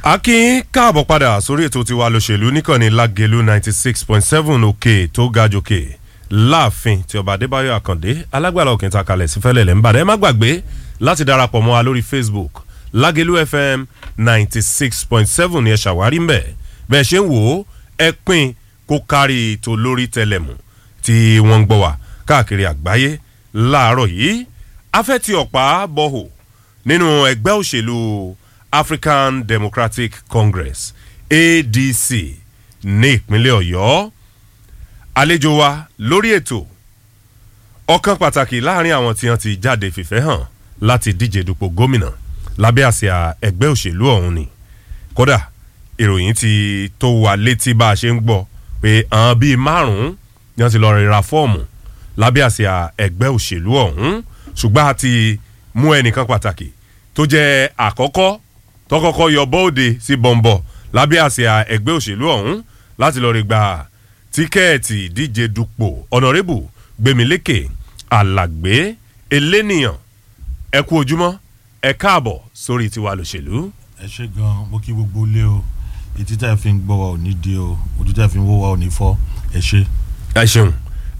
akin káàbọ̀ padà sórí ètò tiwa lòṣèlú níkànnì lágẹ̀lú ninety six point seven òkè tó ga jòkè láàfin tí ọba adébáyọ̀ àkàndé alágbàlá òkè ta kalẹ̀ sí fẹ́lẹ̀ lẹ́ ń bàdẹ́ ẹ má gbàgbé láti darapọ̀ mọ́ wa lórí facebook lágẹ̀lú fm ninety six point seven ni ẹ ṣàwárí ń bẹ̀ bẹ́ẹ̀ ṣe ń wò ó ẹ pín kó kárí ètò lórí tẹlẹmù tí wọ́n ń gbọ́ wa káàkiri àgbáyé láàárọ̀ yìí afẹ́ ti ọ̀pá bọ́hò nínú ẹgbẹ́ òṣèlú african democratic congress adc ní ìpínlẹ̀ ọ̀yọ́ àlejò wa lórí ètò ọ̀kan pàtàkì láàrin àwọn tí wọ́n ti jáde fìfẹ́ hàn láti díje dupò gómìnà lábẹ́ àsíá ẹgbẹ́ òṣèlú ọ̀hún ni kódà ìròyìn ti tó wa létí bá a ṣe ń gbọ́ pé àwọn bíi márùn-ún ni wọ́n ti lọ rira fọ́ọ̀mù lábẹ́ àsíá ẹgbẹ́ òṣèlú ọ̀hún ṣùgbọ́n a ti mú ẹnìkan pàtàkì tó jẹ́ àkọ́kọ́ tó kọ́kọ́ yọ bóde sí bọ̀m̀bọ̀ lábẹ́ àsíá ẹgbẹ́ òṣèlú ọ̀hún láti lọ rí gba tíkẹ́ẹ̀tì ìdíje dupò ọ̀nàrẹ́bù gbẹ̀mílékè alàgbé elénìyàn ẹ kú ojúmọ́ ẹ káàbọ̀ sórí tiwa lòṣèlú. ẹ ṣe gan mo kí gbogbo ilé o etí tá ẹ fi ń gbọ́ wa ò ní di o ojú tá ẹ fi ń wó wa ò ní fọ́ ẹ ṣe. ẹ ṣeun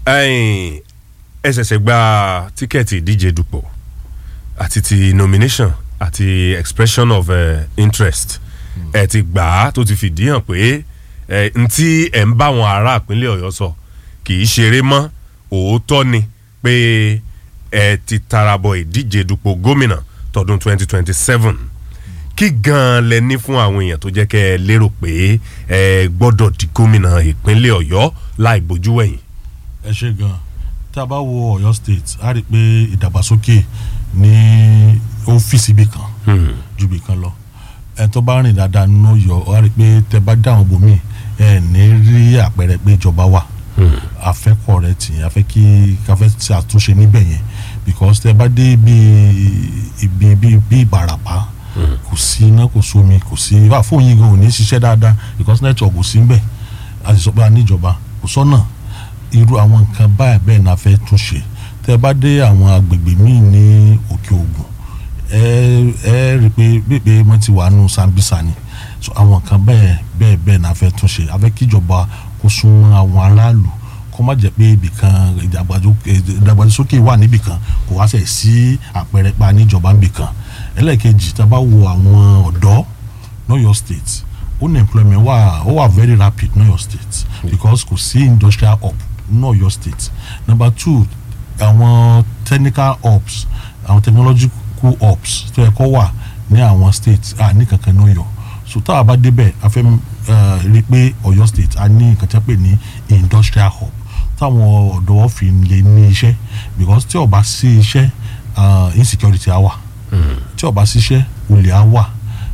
ẹ ṣẹ̀ṣẹ̀ gba tíkẹ́ẹ̀tì ìdíje dupò àti ti nomination àti expression of uh, interest ẹ ti gbà á tó ti fìdí hàn pé ẹ ntí ẹ ń bá àwọn ará ìpínlẹ̀ ọ̀yọ́ sọ kì í ṣeré mọ́ òótọ́ ni pé ẹ ti tarabọ̀ ìdíje dupò gómìnà tọdún 2027 kí gan-an lẹ ní fún àwọn èèyàn tó jẹ́ kẹ́ ẹ lérò pé ẹ gbọ́dọ̀ di gómìnà ìpínlẹ̀ ọ̀yọ́ láì bójú wẹ̀yìn. ẹ ṣe gan tá a bá wo ọ̀yọ́ state a rí i pé ìdàgbàsókè ní ọ́fíìsì ibì kan ju ibì kan lọ ẹ tó bá rìn dáadáa nínú ọ̀yọ́ a rí i pé tẹ bá dáhùn bòmíì ẹ ní rí àpẹẹrẹ pé ìjọba wà afẹ́kọ̀ rẹ tì yẹn afẹ́ kí káfẹ́ ṣe àtúnṣe níbẹ̀ yẹn because tẹ bá dé bí ibi bí bí ìbàràpá kò sí iná kò sómi kò sí wà fóun yìí gan ò ní ṣiṣẹ́ dáadáa because network kò sí ń bẹ̀ a sì sọ pé a níjọba kò sọ́nà irú àwọn nǹkan báyìí bẹ́ẹ̀ náà fẹ́ tún ṣe tẹ bá dé àwọn agbègbè míì ní òkè ògùn ẹ ẹ rí i pé bèbè wọn ti wà nù sambisa ni so àwọn nǹkan bẹ́ẹ̀ bẹ́ẹ̀ bẹ́ẹ̀ náà fẹ́ tún ṣe afẹ́ kíjọba kó súnmọ́ àwọn aráàlú kó má jẹ́ pé ibìkan ìdàgbàsókè wà níbìkan kò wá sẹ̀ sí àpẹẹrẹ pa níjọba níbìkan ẹlẹ́ẹ̀kejì tá a bá wo àwọn ọ̀dọ́ lọ́yọ̀ state unemployment wà ó wà very rapid lọ́yọ̀ state because kò sí industrial hub lọ́yọ̀ state number two àwọn technical hubs àwọn technological hubs tó yẹ kó wà ní àwọn states à ní kankan lọ́yọ̀ so tá a bá débẹ̀ a fẹ́ rí i pé ọ̀yọ́ state a ní nǹkan tí a pè ní industrial hub táwọn ọ̀dọ́ fi lè ní iṣẹ́ because tí ó bá sí iṣẹ́ insecurity á wà tí ó bá sí iṣẹ́ olè á wà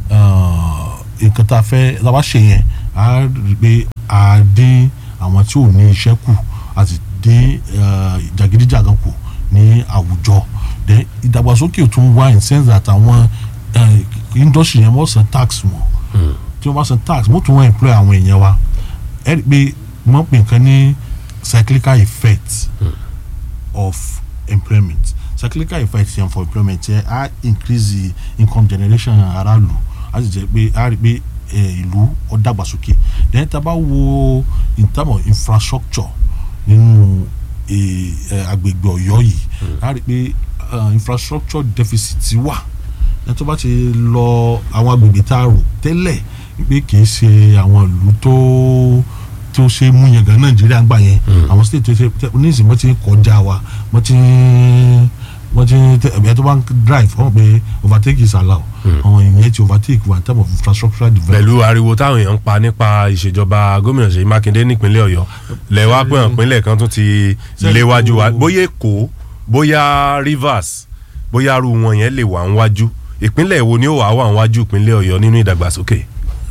nǹkan tá a fẹ́ tá a bá ṣe yẹn a rí i pé a dín àwọn tí ò ní iṣẹ́ kù a sì dín jàgídíjàgan kù ní àwùjọ then ìdàgbàsókè tún wá in sense that àwọn industry yẹn wọ́n san tax wọn tí wọ́n bá san tax wọ́n tún wọ́n employ àwọn èèyàn wa ẹ rí i pé wọ́n pè nǹkan ní cyclical effect mm. of employment cyclical effect yẹn for employment yẹn á increase the income generation aráàlú á sì jẹ́ pé á rí i pé ìlú ó dàgbàsókè then tá a bá wo in terms of infrastructure nínú agbègbè ọ̀yọ́ yìí á rí i pé infrastructure deficit wà ẹ tó bá ti lọ àwọn agbègbè tá a rò tẹ́lẹ̀ pé kì í ṣe àwọn ìlú tó tó ṣe mú yẹn gan nàìjíríà gbà yẹn àwọn state tó ṣe oníṣìí wọ́n ti kọjá wa wọ́n ti wọ́n ti ẹ̀ tó bá ń drive wọ́n pé overtake is allowed àwọn ìyẹn ti overtake wa in terms of infrastructural development. pẹ̀lú ariwo táwọn èèyàn ń pa nípa ìṣèjọba gómìnà ṣèyí mákindé nípínlẹ̀ ọ̀yọ́ lẹ́wọ́ pé ìpínlẹ̀ kan tún ti léwájú wa bóyá èkó bóyá rivers bóyá arú wọn yẹn lè wà ń wájú ìpínlẹ̀ wo ni ó wà wà ń wájú ìpínlẹ̀ ọ̀yọ́ nínú ìdàgbàsókè.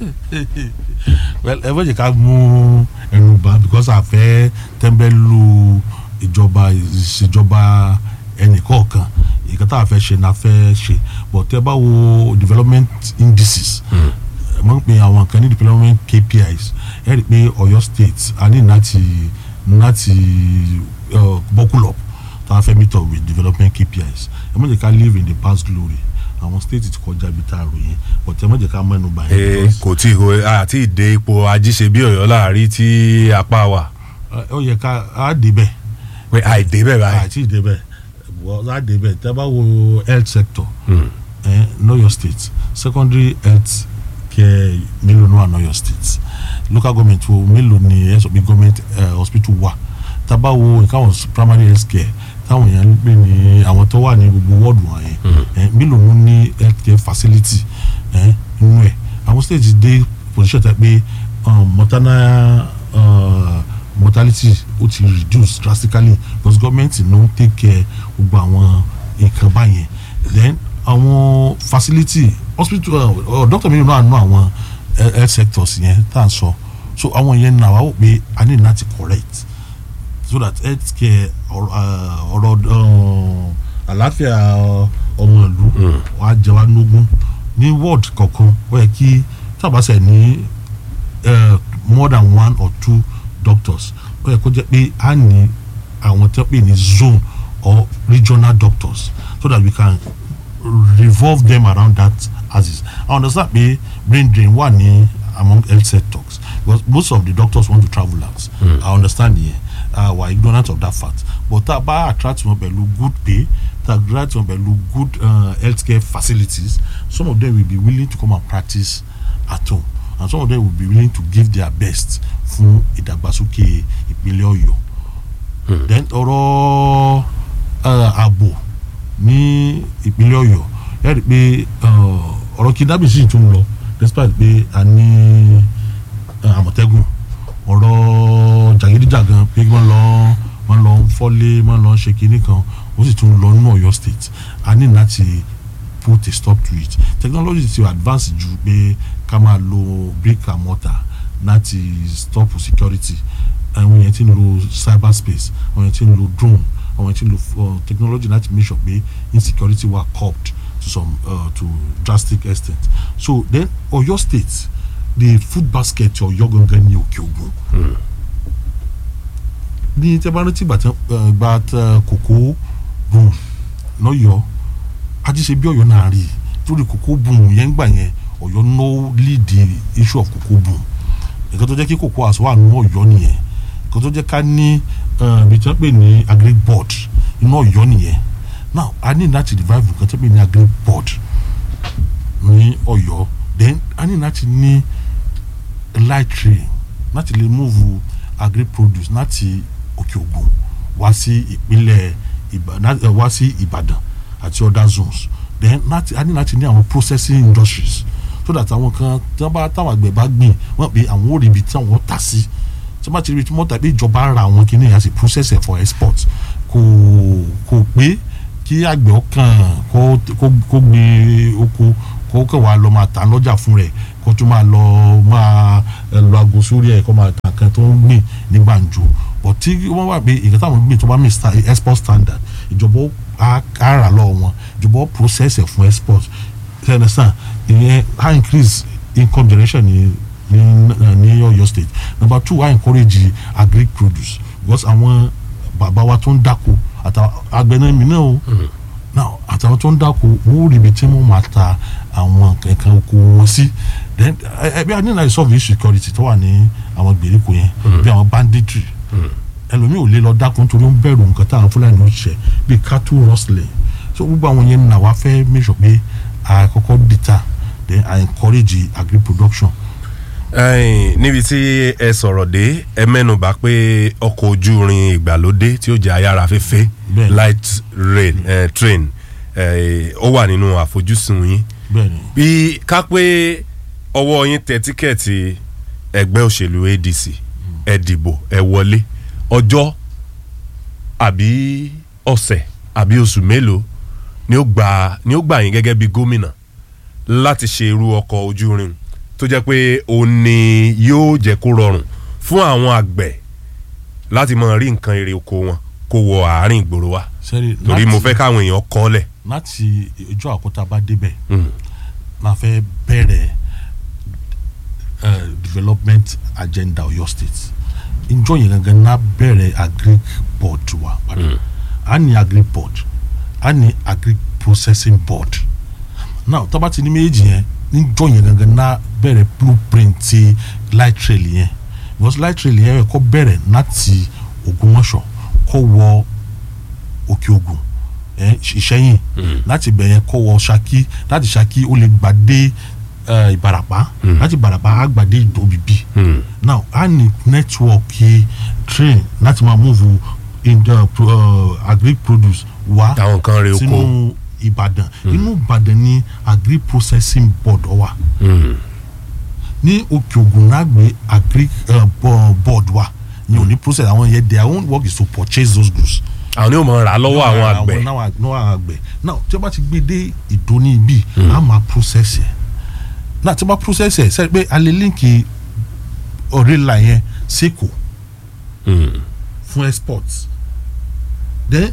well ẹ fẹ́ jẹ́ ká mú ẹnu bá because a fẹ́ tẹ́ńbẹ́lú ìjọba ìṣèjọba ẹnìkọ̀ọ̀kan ìkan tá a fẹ́ ṣe náà fẹ́ ṣe but tẹ́ bá wo development indices mo ń pè àwọn kan ní development KPIs ẹ rí i pé Ọ̀yọ́ state a ní láti láti buckle up tá a fẹ́ meet up with development KPIs ẹ má jẹ́ ká live in the past glory àwọn state ti kọjá ibi tá a rò yẹn but ẹ má jẹ́ ká mẹ́nu bà yẹn ee because, kò tí ì àti ìdè ipò ajíṣe bí ọ̀yọ́ láàrí tí apá wà eh, ó yẹ ká á débẹ̀ pé àìdè bẹ́ẹ̀ báyìí. àti ìdébẹ̀ wọ́n á débẹ̀ tẹ́ bá wo health sector eh, know your state secondary health care mélòó ló wà know your state local government wo mélòó ni ẹ sọ pé government eh, hospital wà tá bá wo ìkáwọn primary health care táwọn èèyàn ń pè ní àwọn tó wà ní gbogbo wọ́ọ̀dù wọn yẹn eh, mélòó ló ní health care facility eh, nínú ẹ̀ àwọn state dé position tẹ́ pé um, maternal uh, mortality ó ti reduce drastically because government no take care gbogbo àwọn nǹkan báyẹn then àwọn facility hospital uh, uh, doctor mi náà nù àwọn he- health sectors yẹn tá à ń sọ so àwọn yẹn náà wà ó pé a ní láti correct so that health care ọ̀rọ̀ uh, ọ̀rọ̀ uh, àlàáfíà uh, ọmọ ìlú wàá jẹ wá nógún ní ward kọ̀ọ̀kan ó yẹ kí tábàṣẹ ní uh, more than one or two doctors ó yẹ kó jẹ́ pé a ní àwọn tó pè ní zone or regional doctors so that we can revolve them around that axis i understand pé brain drain wà ní among health sectors because most of the doctors want to travel out mm. i understand yẹn uh, we are ignorant of that fact but tá a bá attract wọn pẹ̀lú good pay tá a attract wọn pẹ̀lú good uh, healthcare facilities some of them will be willing to come and practice at home and some of them will be willing to give their best fún ìdàgbàsókè ìpínlẹ̀ ọ̀yọ́ then ọ̀rọ̀ uh, ààbò ní ìpínlẹ̀ ọ̀yọ́ ẹ rí i pé uh, ọ̀rọ̀ kidnapping sì tún lọ despite pé a ní uh, àmọ̀tẹ́gùn ọ̀rọ̀ jàgídíjàgan pé wọ́n lọ wọ́n lọ ń fọ́lé wọ́n lọ ń ṣe kinní kan ó sì tún lọ nínú ọ̀yọ́ state a ní láti put a stop to it technology ti advance ju pé ká máa lo brick and mortar láti stop security àwọn yẹn ti ń lo cyber space àwọn yẹn ti ń lo drone àwọn yẹn ti ń lo uh, technology láti make sure pé insecurity were curbed to some uh, to drastic extent so then Ọ̀yọ́ state the food basket Ọ̀yọ́ gangan ní Òkè Ògùn ní tẹ́ bá rántí gbàtà gbàtà kòkó boom lọ́yọ̀ọ́ ajíṣe bí Ọ̀yọ́ náà rí torí kòkó boom yẹn gbà yẹn Ọ̀yọ́ no lead the issue of kòkó boom nǹkan tó jẹ́ kí kòkó àṣọ wà nínú Ọ̀yọ́ nìyẹn nǹkan tó jẹ́ ká ní ibi tí wọ́n pè ní agric board inú Ọ̀yọ́ nìyẹn now a ní láti revive nǹkan tó pè ní agric board ní Ọ̀yọ́ then a ní láti ní light train láti lè move agric produce láti Òkè Ògùn wá sí ìpínlẹ̀ Ìbàdàn wá sí Ìbàdàn àti other zones then láti a ní láti ní àwọn processing industries so that àwọn kan tí wọ́n bá táwọn àgbẹ̀ bá gbìn wọ́n pé àwọn ò rí ibi tí wọ́n tà sí tí wọ́n bá ti rí ibi tí wọ́n tà pé ìjọba ra àwọn kìíní yẹn sì process ẹ̀ for export kò kò pé kí àgbẹ̀ ọkàn kó kó gbé oko kó kàn wá lọ máa tà lọ́jà fún rẹ̀ kó tún máa lọ máa lọ aago sórí ẹ̀ kó máa tà kan tó ń gbìn ní gbàǹjo but tí wọ́n wà pé ìgbà táwọn gbìn tó bá mi export standard ìjọba á rà lọ́wọ́ wọn ìjọba ó process ẹ̀ fún export you understand ìyẹn high increase income generation ní ní ní Ọ̀yọ́ state number two high encourage agric produce because àwọn bàbá wa tó ń dáko àtàwọn agbẹnami náà o now àtàwọn tó ń dáko wọ́n rí ibi tí wọ́n máa ta àwọn nǹkan oko wọn sí then ẹbí a ní láti solve issue security tó wà ní àwọn gbèríko yẹn bí àwọn banditry ẹlòmíì ò lè lọ dáko nítorí ó ń bẹ̀rù nǹkan táwọn fúlàní ń ṣe bíi cattle rustling so gbogbo àwọn yẹn náà wá fẹ́ make sure pé àkọ́kọ́ dìtà then I encourage agri production. níbi tí ẹ sọ̀rọ̀ dé ẹ mẹ́nubà pé ọkọ̀ ojú irin ìgbàlódé tí ó jẹ́ ayára fẹ́fẹ́ light rail eh, train ó wà nínú àfojúsùn yín bí ká pé ọwọ́ yín tẹ tíkẹ́ẹ̀tì ẹgbẹ́ òṣèlú ADC ẹ dìbò ẹ wọlé ọjọ́ àbí ọ̀sẹ̀ àbí oṣù mélòó ni ó gbà ni ó gbà yín gẹ́gẹ́ bí gómìnà láti ṣe irú ọkọ̀ ojú irin tó jẹ́ pé òun ni yóò jẹ́ kó rọrùn fún àwọn àgbẹ̀ láti máa rí nǹkan èrè oko wọn kó wọ àárín ìgboro wa torí mo fẹ́ káwọn èèyàn kọ́ lẹ̀. láti ìjọ àkótá bá débẹ̀ la fẹ́ bẹ̀rẹ̀ development agenda Ọ̀yọ́ state ìjọ yẹn gangan náà bẹ̀rẹ̀ agric board wa a ní agric board a ní agric processing board now tó bá ti ní méjì yẹn níjọ́ yẹn gangan náà bẹ̀rẹ̀ blueprint ti light rail yẹn because light rail yẹn kọ́ bẹ̀rẹ̀ láti Ògbómọ̀ṣọ́ kọ́ wọ Òkè Ògùn ẹ Ìṣẹ́yìn láti bẹ̀ yẹn kọ́ wọ Ṣakí láti Ṣakí ó lè gbà dé eh, Ìbàràpá láti Ìbàràpá á gbà dé Ìdòbìbí now a ní nẹ́tíwọ̀kì train láti máa move in the uh, agri produce wá àwọn nǹkan rè oko sínú Ìbàdàn inú Ìbàdàn ni agri processing board wà ní Òkè Ògùn náà gbé agri uh, bo- board wà ní òní process àwọn yẹn their own work is to purchase those goods àwọn ni ó mọ̀ rà lọ́wọ́ àwọn àgbẹ̀ náà àwọn àgbẹ̀ now tí wọ́n bá ti gbé dé ìdóní ibi a máa process ẹ̀ náà tí wọ́n bá process ẹ̀ sẹ́ni pé a lè líǹkì ọ̀rẹ́là yẹn sẹ́kọ̀ọ́ Mm. fún export then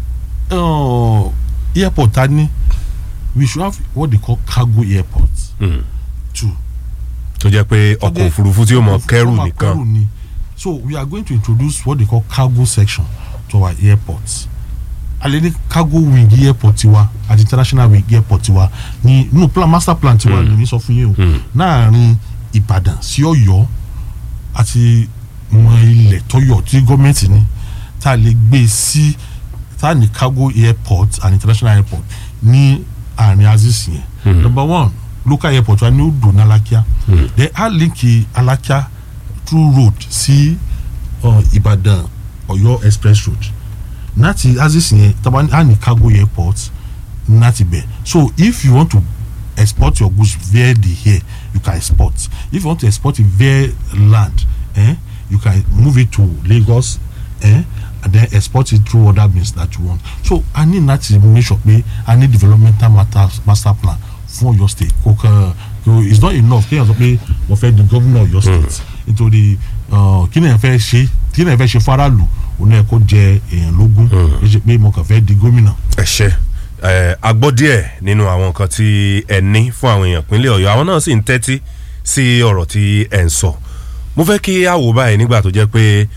uh, airport ta ni we should have what they call cargo airport Mm. too. tó jẹ́ pé ọkọ̀ jẹ́- òfurufú tí ó mọ̀ Ọkọ̀ kẹ́rù òfurufú máa nìkan kẹ́rù ni. so we are going to introduce what they call cargo section to our airport alẹ́ ní cargo wing airport tiwa àti international wing airport tiwa ní inú plan master plan tiwa lèmi sọ fún yín o láàrin Ìbàdàn sí Ọ̀yọ́ àti mọ ilẹ̀ tọ́yọ̀ tí gọ́ọ̀mẹ̀ntì ní tá a lè gbé sí tá a ní cargo airport and international airport ní àárín aziz yẹn number one local airport wa ní odò ní Alákíá then a linki Alákíá through road sí uh, Ìbàdàn Ọ̀yọ́ express road láti aziz yẹn taba a ní cargo airport láti bẹ̀ so if you want to export your goods via the air you can export if you want to export it via land eh, you can move it to Lagos eh, and then export it through other means that you want so i need láti make sure pé i need developmental master, master plan fún Ọ̀yọ́ state kò kàn kò it's not enough kéèyàn sọ pé mo fẹ́ di gómìnà Ọ̀yọ́ state nítorí uh, kí ni ẹ fẹ́ ṣe kí ni ẹ fẹ́ ṣe faraàlú òun náà kó jẹ èèyàn lógún kì í ṣe pé mo kàn fẹ́ di gómìnà. ẹ ṣe ẹ a gbọ́ díẹ̀ nínú àwọn nǹkan tí ẹ ní fún àwọn èèyàn pínlẹ̀ Ọ̀yọ́ àwọn náà sì ń tẹ́tí sí ọ̀rọ̀ tí ẹ ń sọ mo fẹ́ kí a wò báyìí nígbà tó jẹ́ pé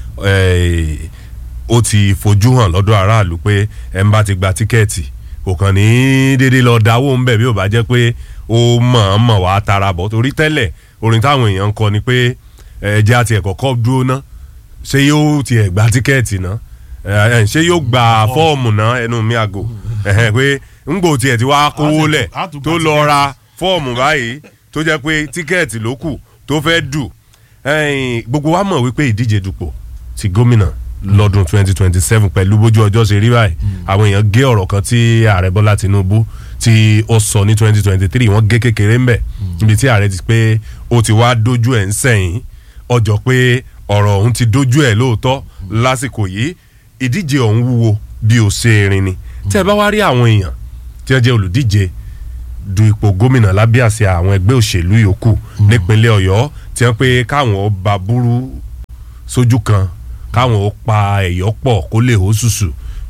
ẹ, ó ti fojú hàn lọ́dọ̀ aráàlú pé ẹ ń bá ti gba tíkẹ́ẹ̀tì kò kàn ní déédéé lọ dáwó ń bẹ̀ bí ò bá jẹ́ pé ó mọ̀-ọ́mọ̀ wá tara bọ̀ torí tẹ́lẹ̀ orin táwọn èèyàn ń kọ ni pé ẹ jẹ́ àti ẹ̀kọ́ kọ́ dúró ná ṣé yóò tiẹ̀ gba tíkẹ́ẹ̀tì ná ẹ, ẹ, ṣé yóò gba fọ́ọ̀mù ná ẹnu mi àgò ẹ̀hẹ́n, pé ńgbò tiẹ̀ ti wá kówó lẹ̀ á tún gba tó lọ ra fọ́ọ̀mù báyìí tó jẹ́ pé tíkẹ́ẹ̀tì ló kù tó fẹ́ dù ẹ̀yìn, gbogbo wa mọ̀ wípé ìdíje dupò ti gómìnà lọ́dún 2027 pẹ̀lú bójú ọjọ́ ṣe rí báyìí àwọn èèyàn gé ọ̀rọ̀ kan tí ààrẹ bọ́lá tinubu tí ó sọ ní 2023 wọ́n gé kékeré ń bẹ̀ níbi tí ààrẹ ti pé ó ti wá dójú ẹ̀ ń sẹ́yìn ọjọ́ pé ọ̀rọ̀ ọ̀hún ti dójú ẹ̀ lóòótọ́ lásìkò yìí ìdíje ọ̀hún wúwo bí ó ṣe rin ni tẹ́ ẹ bá wá rí àwọn èèyàn tí wọ́n jẹ́ olùdíje du ipò gómìnà lábẹ́ àṣẹ àwọn ẹgbẹ́ òṣèlú yòókù nípínlẹ̀ ọ̀yọ́ tí wọ́n pé káwọn ó ba burú sójú kan káwọn ó pa ẹ̀yọ́ pọ̀ kó lè hó ṣùṣù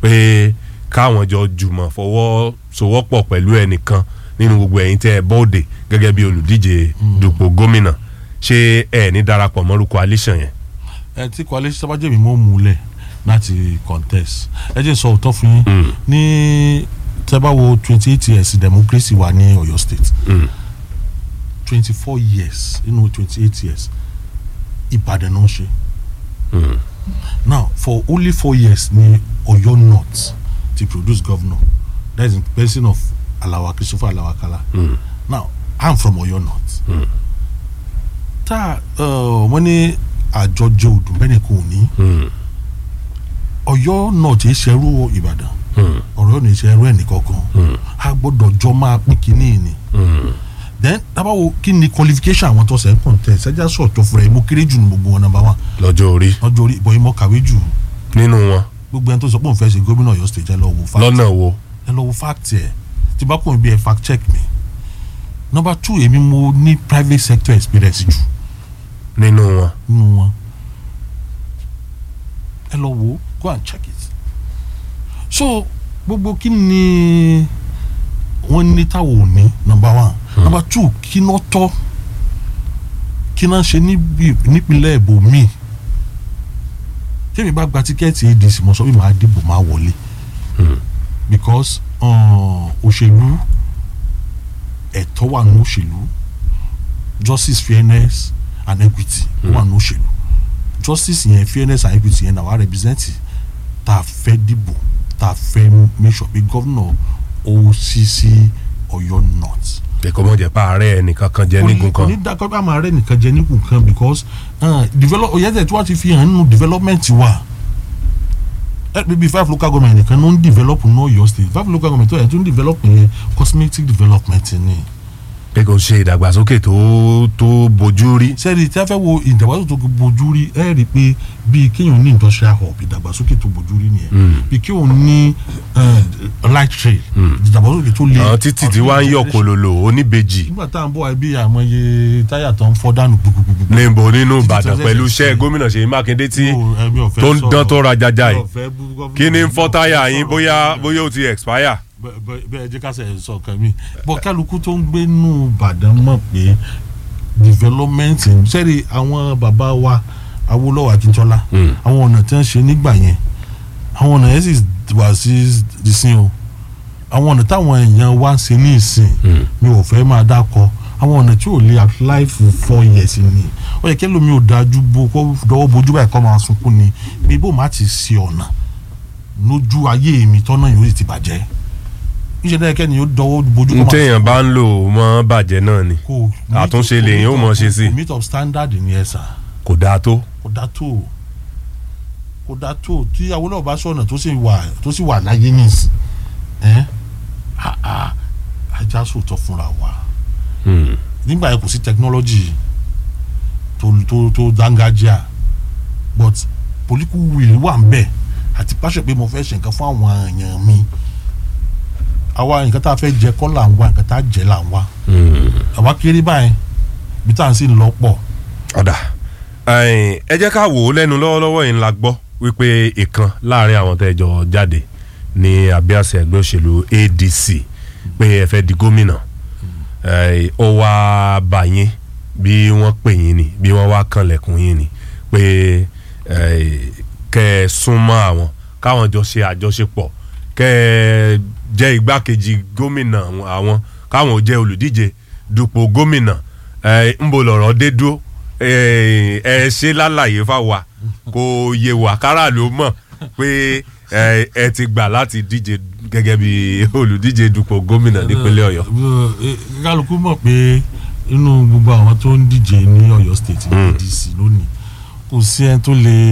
pé káwọn jọ jùmọ̀ fọwọ́ sowọ́pọ̀ pẹ̀lú ẹnìkan nínú gbogbo ẹ̀yin tẹ́ ẹ bọ́ọ̀dẹ̀ gẹ́gẹ́ bí olùdíje dupò gómìnà ṣé ẹ ní darapọ̀ mọ́rú coalition yẹn. ẹ tí coalition sábàjẹ́ mi mọ́ múlẹ̀ láti contest ẹ jẹ́ n sọ òótọ́ fún yín ní tẹ́bá wo twenty eight years democracy wà ní Ọ̀yọ́ state twenty four years nínú twenty eight years Ìbàdàn náà ṣe now for only four years ní Ọ̀yọ́ north ti produce governor that is in person of Alawa Christopher Alawakala now I'm from Ọ̀yọ́ north tá wọ́n ní àjọjọ odò bẹ́ẹ̀ ni kò ní Ọ̀yọ́ north yìí ṣerú Ìbàdàn ọ̀rọ̀ ní ṣerú ẹnì kankan a gbọ́dọ̀ jọ máa pín kínní ni then tábàwò kí ni qualification àwọn tó ṣe ń contest ẹjá sọ̀tọ̀ fúnra ẹ̀ mo kéré jù ní gbogbo wọn number one lọ́jọ́ orí lọ́jọ́ orí ìbọn ìmọ̀ kàwé jù nínú wọn gbogbo ẹni tó sọ pé òun fẹ́ ṣe gómìnà Ọ̀yọ́ state ẹ lọ wo fact lọ́nà wo ẹ lọ wo fact ẹ tí bá kún bí ẹ fact check mi number two èmi mo ní private sector experience jù nínú wọn. nínú wọn ẹ lọ wo go and check it so gbogbo kí ni wọ́n ní táwọn ò ní number one number two kí ná tọ́ kí ná ṣe níbi nípínlẹ̀ ibòmíì tẹ́mi bá gba tíkẹ́ẹ̀tì adc mo sọ pé màá dìbò máa wọlé because uh, òṣèlú ẹ̀tọ́ wà ní òṣèlú justice fairness and equity wà ní òṣèlú justice yẹn fairness and equity yẹn na wà represent tá a fẹ́ dìbò tá a fẹ́ make sure pé gómìnà OCC Ọ̀yọ́ north ẹ̀kọ́ mọ̀ jẹ́ pa ààrẹ ẹnìkan kan jẹ́ nígun kò ní kan dákọ́ bá máa rẹ́ nìkan jẹ nígun kan because uh, develop oyèdè tí wọ́n ti fi hàn nínú development wa ẹ bíbí five local government nìkan ló ń develop ní Ọ̀yọ́ state five local government tó yẹ tó ń develop yẹn cosmetic development ni pé kò ṣe ìdàgbàsókè tó tó bójú rí sẹ́ẹ̀rì tí a fẹ́ wo ìdàgbàsókè tó bójú rí ẹ rí i pé bíi kéèyàn ní industrial hub ìdàgbàsókè tó bójú rí nìyẹn bíi kéèyàn ní uh, light trail ìdàgbàsókè tó le àwọn títì tí wàá ń yọ kòlòlò oníbejì nígbà tá à ń bọ̀ wá bí àmọye táyà tó ń fọ́ dànù gbogbogbò níbo nínú Títí Ìbàdàn tó pẹ̀lú ṣẹ̀ṣẹ̀ iṣẹ́ ṣe. gómìnà Ṣèyí Mákindé tí Ó, ẹ̀mí ò fẹ́ tó ń sọ̀rọ̀. dán tó ra jaja Mi yìí ò fẹ́ bú gómìnà. kí ni ń fọ́ Mi ò táyà fẹ́ yín sọ̀rọ̀ bóyá gómìnà. bóyá ó ti expire. Bẹ- bẹ- bẹ́ẹ̀ jẹ́ ká sẹ̀ sọ kan mi bọ́ kálukú tó ń gbé nù Ìbàdàn mọ̀ pé development sẹ́rí àwọn bàbá wa Awólọ́wọ̀ Akíntọ́lá Mm. àwọn ọ̀nà tí wọ́n ṣe nígbà yẹn àwọn ọ̀nà yẹn sì wà sí ìsìn o àwọn ọ̀nà táwọn èèyàn wá ń ṣe ní ìsìn Mm. mi ò fẹ́ máa dákọ àwọn ọ̀nà tí ò lè apply for four years ni ó yẹ kí ẹlòmíì ò dájú bo kó dọwọ́ bojú báyìí kọ́ máa sunkún ni bí bó má ti ṣe ọ̀nà lójú ayé mi tọ́nà yóò sì ti bàjẹ́ níṣẹ́ dáa kẹ́ni yóò dọwọ́ bojú n téèyàn bá ń lò mọ́ bàjẹ́ náà ni kò àtúnṣe lèyìn ó mọ̀ ṣe sí. kò meet up standard ni ẹ sà kò dáa tó. kò dá tó kò dá tó tí Awólọ́wọ̀ bá sọ̀nà tó sì wà tó sì wà láyé nìsín ẹ́ àà ajá sòótọ́ fúnra wa Hmm. nígbà yẹn kò sí technology tó tó tó dángájíà but political will wà ń bẹ̀ àti pàṣẹ pé mo fẹ́ ṣe nǹkan fún àwọn èèyàn mi àwa nǹkan tá a fẹ́ jẹ kọ́ là ń wá nǹkan tá a jẹ là ń wá Hmm. àwa kéré báyìí bí tá à ń sì lọ pọ̀ ọ̀dà ẹ̀yin, ẹ jẹ́ ká wò ó lẹ́nu lọ́wọ́lọ́wọ́ yìí la gbọ́ wípé ìkan láàrin àwọn tẹ́jọ jáde ní abíàsẹ̀ ẹgbẹ́ òṣèlú ADC pé ẹ fẹ́ di gómìnà ẹ̀yin, ó wá bá yín bí wọ́n pè yín ni bí wọ́n wá kanlẹ̀kùn yín ni pé ẹ̀yin, kẹ́ ẹ súnmọ́ àwọn káwọn jọ ṣe àjọṣepọ̀ kẹ́ ẹ jẹ́ igbákejì gómìnà àwọn káwọn ò jẹ́ olùdíje dupò gómìnà ẹ ń bo lọ̀rọ̀ dé dúró ẹ ẹ ṣe lálàyé fáwa kò yé wa káràlú mọ̀ pé ẹ ẹ ti gbà láti díje gẹ́gẹ́ bí olùdíje dupò gómìnà nípínlẹ̀ Ọ̀yọ́. Eh, kálukú mọ̀ pé inú gbogbo àwọn tó ń díje ní Ọ̀yọ́ state ní Mm. ADC lónìí kò sí ẹni tó lè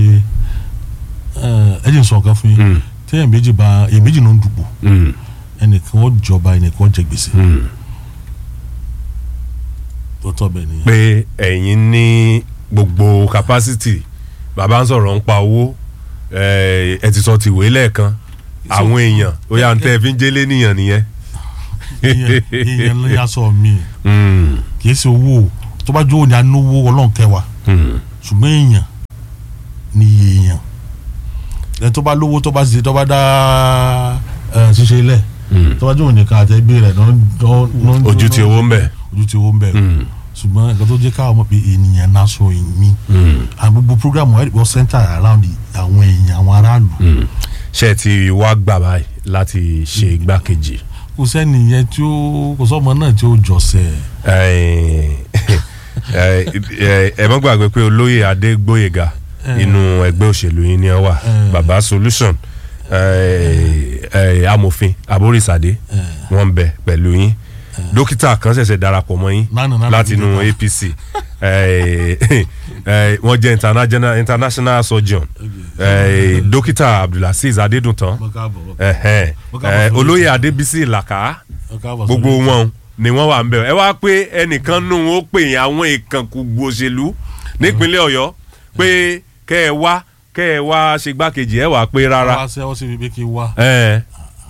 ẹ jẹ́ n sọ nǹkan fún yín Mm. téèyàn méjì bá èyàn méjì ló ń dùpò Mm, ẹnìkan ó jọba ẹnìkan ó jẹ gbèsè mm. tó tọ́ bẹ́ẹ̀ nìyẹn. pé ẹ̀yin ní gbogbo capacity bàbá ń sọ̀rọ̀ ń pa owó ẹ ẹ ti sọ tìwé lẹ́ẹ̀kan àwọn èèyàn ó yà ń tẹ́ ẹ fi ń jẹ́lé nìyàn nìyẹn. ìyẹn ìyẹn ló yà sọ mí Mm, kì í ṣe owó o. tó bá jó o ní anówó ọlọ́run kẹwàá mm. ṣùgbọ́n èèyàn ní iye èèyàn ẹ tó bá lówó tó bá ṣe tó bá dá ẹ ṣiṣẹ́ ilẹ̀ Mm. tó bá jó òní kan àtẹgbẹ́ rẹ̀ ló ń ló ń ojú ti owó ń bẹ. ojú ti owó ń bẹ̀ Mm, ṣùgbọ́n nǹkan tó jẹ́ káwọn mọ̀ pé ènìyàn náà sọ èmi mm, àwọn gbogbo programu ẹ̀ wọ́n center around àwọn èèyàn àwọn aráàlú mm. ṣé ẹ ti wá gbà báyìí láti ṣe igbákejì. kò sẹ́ni yẹn tí ó kò sọ́mọ náà tí ó jọ̀sẹ̀ ẹ ẹ ẹ mọ́ gbàgbé pé olóyè adégbóyèga inú ẹgbẹ́ òṣèlú yín ni ẹ wà Eh. baba solution ẹ ẹ amòfin aborísàdé wọ́n ń bẹ pẹ̀lú yín dókítà kan ṣẹ̀ṣẹ̀ darapọ̀ mọ́ yín Nánà, nánà, láti inú dókítà. APC ẹ ẹ wọ́n jẹ́ international international surgeon ẹ dókítà abdulaziz adédùntàn ẹhẹn ẹ olóyè adébísí ìlàkà gbogbo wọn ni wọn wà ń bẹ ẹ wá pé ẹnìkan nù ó pè yín àwọn ìkànkùgbò òṣèlú nípínlẹ̀ Ọ̀yọ́ pé kẹ ẹ wá kẹ ẹ wá ṣe gbákejì ẹ wà pé rárá wá sẹ́wọ́n sí ibi kí n wá. ẹ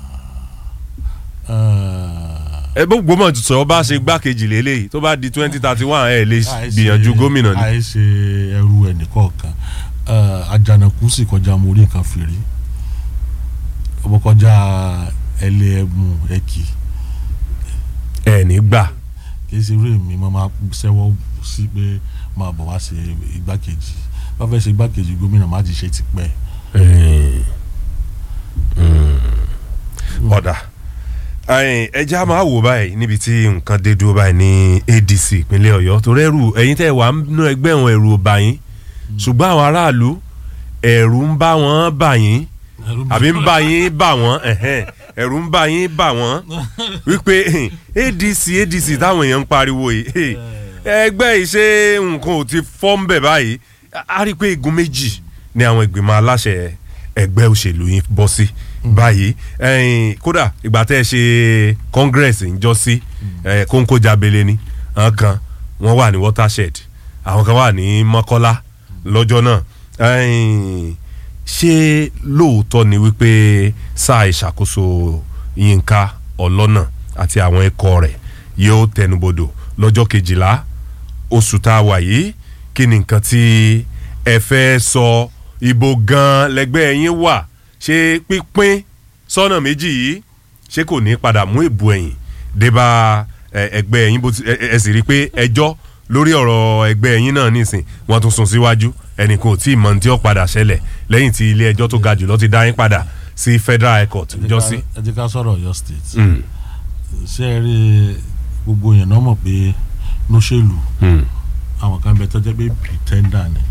ẹ gbogbo mọ̀ sọ bá ṣe gbákejì lélẹ́yìí tó bá di twenty thirty one ẹ lè gbìyànjú gómìnà ni. àìṣe ẹrú ẹnìkọ̀ọ̀kan àjànàkú sì kọjá mo rí nǹkan fèrè ọmọ kọjá ẹlẹ́ẹ̀mú ẹ̀kì ẹ ní gbà kì í ṣe eré mi mo máa ṣẹ́wọ́ sí pé máa bọ̀ wá ṣe igbákejì bá fẹ́ ṣe igbákejì gómìnà má ti ṣe tipẹ́. ọ̀dà Ẹ̀yin, ẹ já máa wò báyìí níbi tí nǹkan dé dúró báyìí ní ADC ìpínlẹ̀ Ọ̀yọ́ torí ẹrù ẹ̀yin tẹ́ wà nínú ẹgbẹ́ wọn ẹ̀rù ò bà yín ṣùgbọ́n àwọn aráàlú ẹ̀rù ń bá wọn bà yín àbí ń bá yín bà wọ́n ẹ̀hẹ́n, ẹ̀rù ń bá yín bà wọ́n wípé ADC ADC táwọn èèyàn ń pariwo yìí ẹgbẹ́ yìí ṣé nǹkan ò ti fọ́ ń bẹ̀ báyìí a rí i pé igun méjì ni àwọn ìgbìmọ̀ aláṣẹ ẹgbẹ́ òṣèlú yìí bọ́ sí báyìí ẹ̀yin, kódà ìgbà tẹ́ ẹ ṣe congress ń jọ sí ẹ̀, kóńkó jábélé ni àwọn kan wọ́n wà ní watershed àwọn kan wà ní mọ́kọ́lá lọ́jọ́ náà ẹ̀yin, ṣé lóòótọ́ ni wípé sáà ìṣàkóso Yínká Ọlọ́nà àti àwọn ikọ̀ rẹ̀ yóò tẹnubodò lọ́jọ́ kejìlá oṣù tá a wà yìí kí ni nǹkan tí ẹ fẹ́ sọ ibo gan lẹgbẹ́ yín wà ṣé pínpín sọ́nà méjì yìí ṣé kò ní padà mú ìbú ẹ̀yìn débà ẹ, ẹgbẹ́ yín bó ti ẹ ẹ sì rí i pé ẹjọ́ lórí ọ̀rọ̀ ẹgbẹ́ yín náà nísìn wọ́n tún sún síwájú ẹnìkan ò tí ì mọ ní tí ó padà ṣẹlẹ̀ lẹ́yìn tí ilé ẹjọ́ tó ga jùlọ ti dá yín padà sí federal high court ẹ jẹ́ jọ ká- sí. ẹ jẹ́ ká sọ̀rọ̀ Ọ̀yọ́ state Mm, ṣé ẹ rí gbogbo yẹn náà mọ̀ pé lóṣèlú mm, àwọn kan bẹ tó jẹ́ pé pretender ni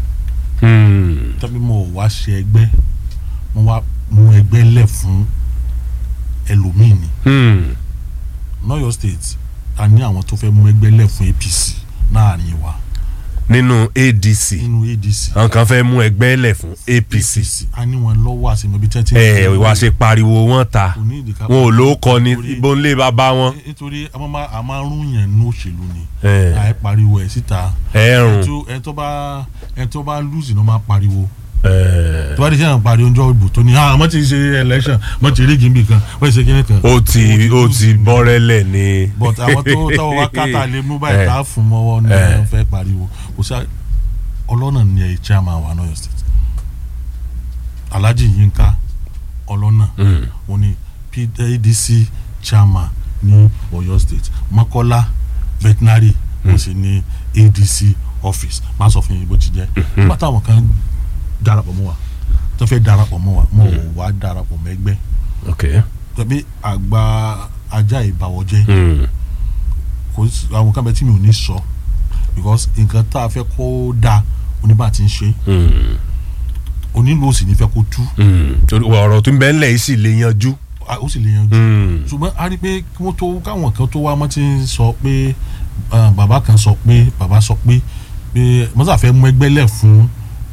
mm, tẹ́bí mo ò wá ṣe ẹgbẹ́ mo wá mú ẹgbẹ́ lẹ̀ fún ẹlòmíì ni mm. lọ́yọ̀ state a ní àwọn tó fẹ́ mú ẹgbẹ́ lẹ̀ fún APC láàrin wa nínú ADC nínú ADC àwọn kan fẹ́ mú ẹgbẹ́ lẹ̀ fún APC a ní wọn lọ́wọ́ àsìmọ́ ibi tẹ́tí. ẹ wá ṣe pariwo wọn ta kò ní ìdíkà wọn ò ló kọ ní Torí- ibo ńlé bàbá wọn nítorí a máa a máa rún yẹn ní òṣèlú ni ẹ àì pariwo ẹ̀ síta ẹrùn tó ẹ tó bá ẹ tó bá lùsì ló máa pariwo ẹ tó bá di sẹ́yìn pariwo ọjọ́ ìbò tó ní ah mo ti ṣe election mo ti rí gímbì kan mo ti ṣe kíní kan. ó ti ó ti bọ́rẹ́lẹ̀ ní. but àwọn tó tọwọ́ wá kátà lè mú báyìí Eh. tá a fún mọ́wọ́ ní Eh. ẹ̀ fẹ́ pariwo kò sí ọlọ́nà ní ẹ̀ chairman wa náà state Alhaji Yinka ọlọ́nà Mm. ó ní PDC chairman ní Ọ̀yọ́ state Mọ́kọ́lá veterinary ó sì ní ADC office má sọ fún yín bó ti jẹ́ nígbà táwọn kan darapọ̀ mọ́ wa tó fẹ́ darapọ̀ mọ́ wa mo ò wá darapọ̀ mọ́ ẹgbẹ́ ok tàbí àgbà ajá ìbàwọ̀jẹ́ Mm. kò sí àwọn kan bẹ tí mi ò ní sọ because nǹkan tá a fẹ́ kó dáa oníbà tí ń ṣe Mm. onílù ó sì ní fẹ́ kó tú Mm. Torí ọ̀rọ̀ tó ń bẹ ńlẹ̀ yìí sì lè yanjú. a- ó sì lè yanjú Mm. ṣùgbọ́n a rí i pé kí wọ́n tó káwọn kan tó wá wọ́n ti ń sọ pé ah, bàbá kan sọ pé bàbá sọ pé pé mọ́sá fẹ́ mú ẹgbẹ́ lẹ̀ fún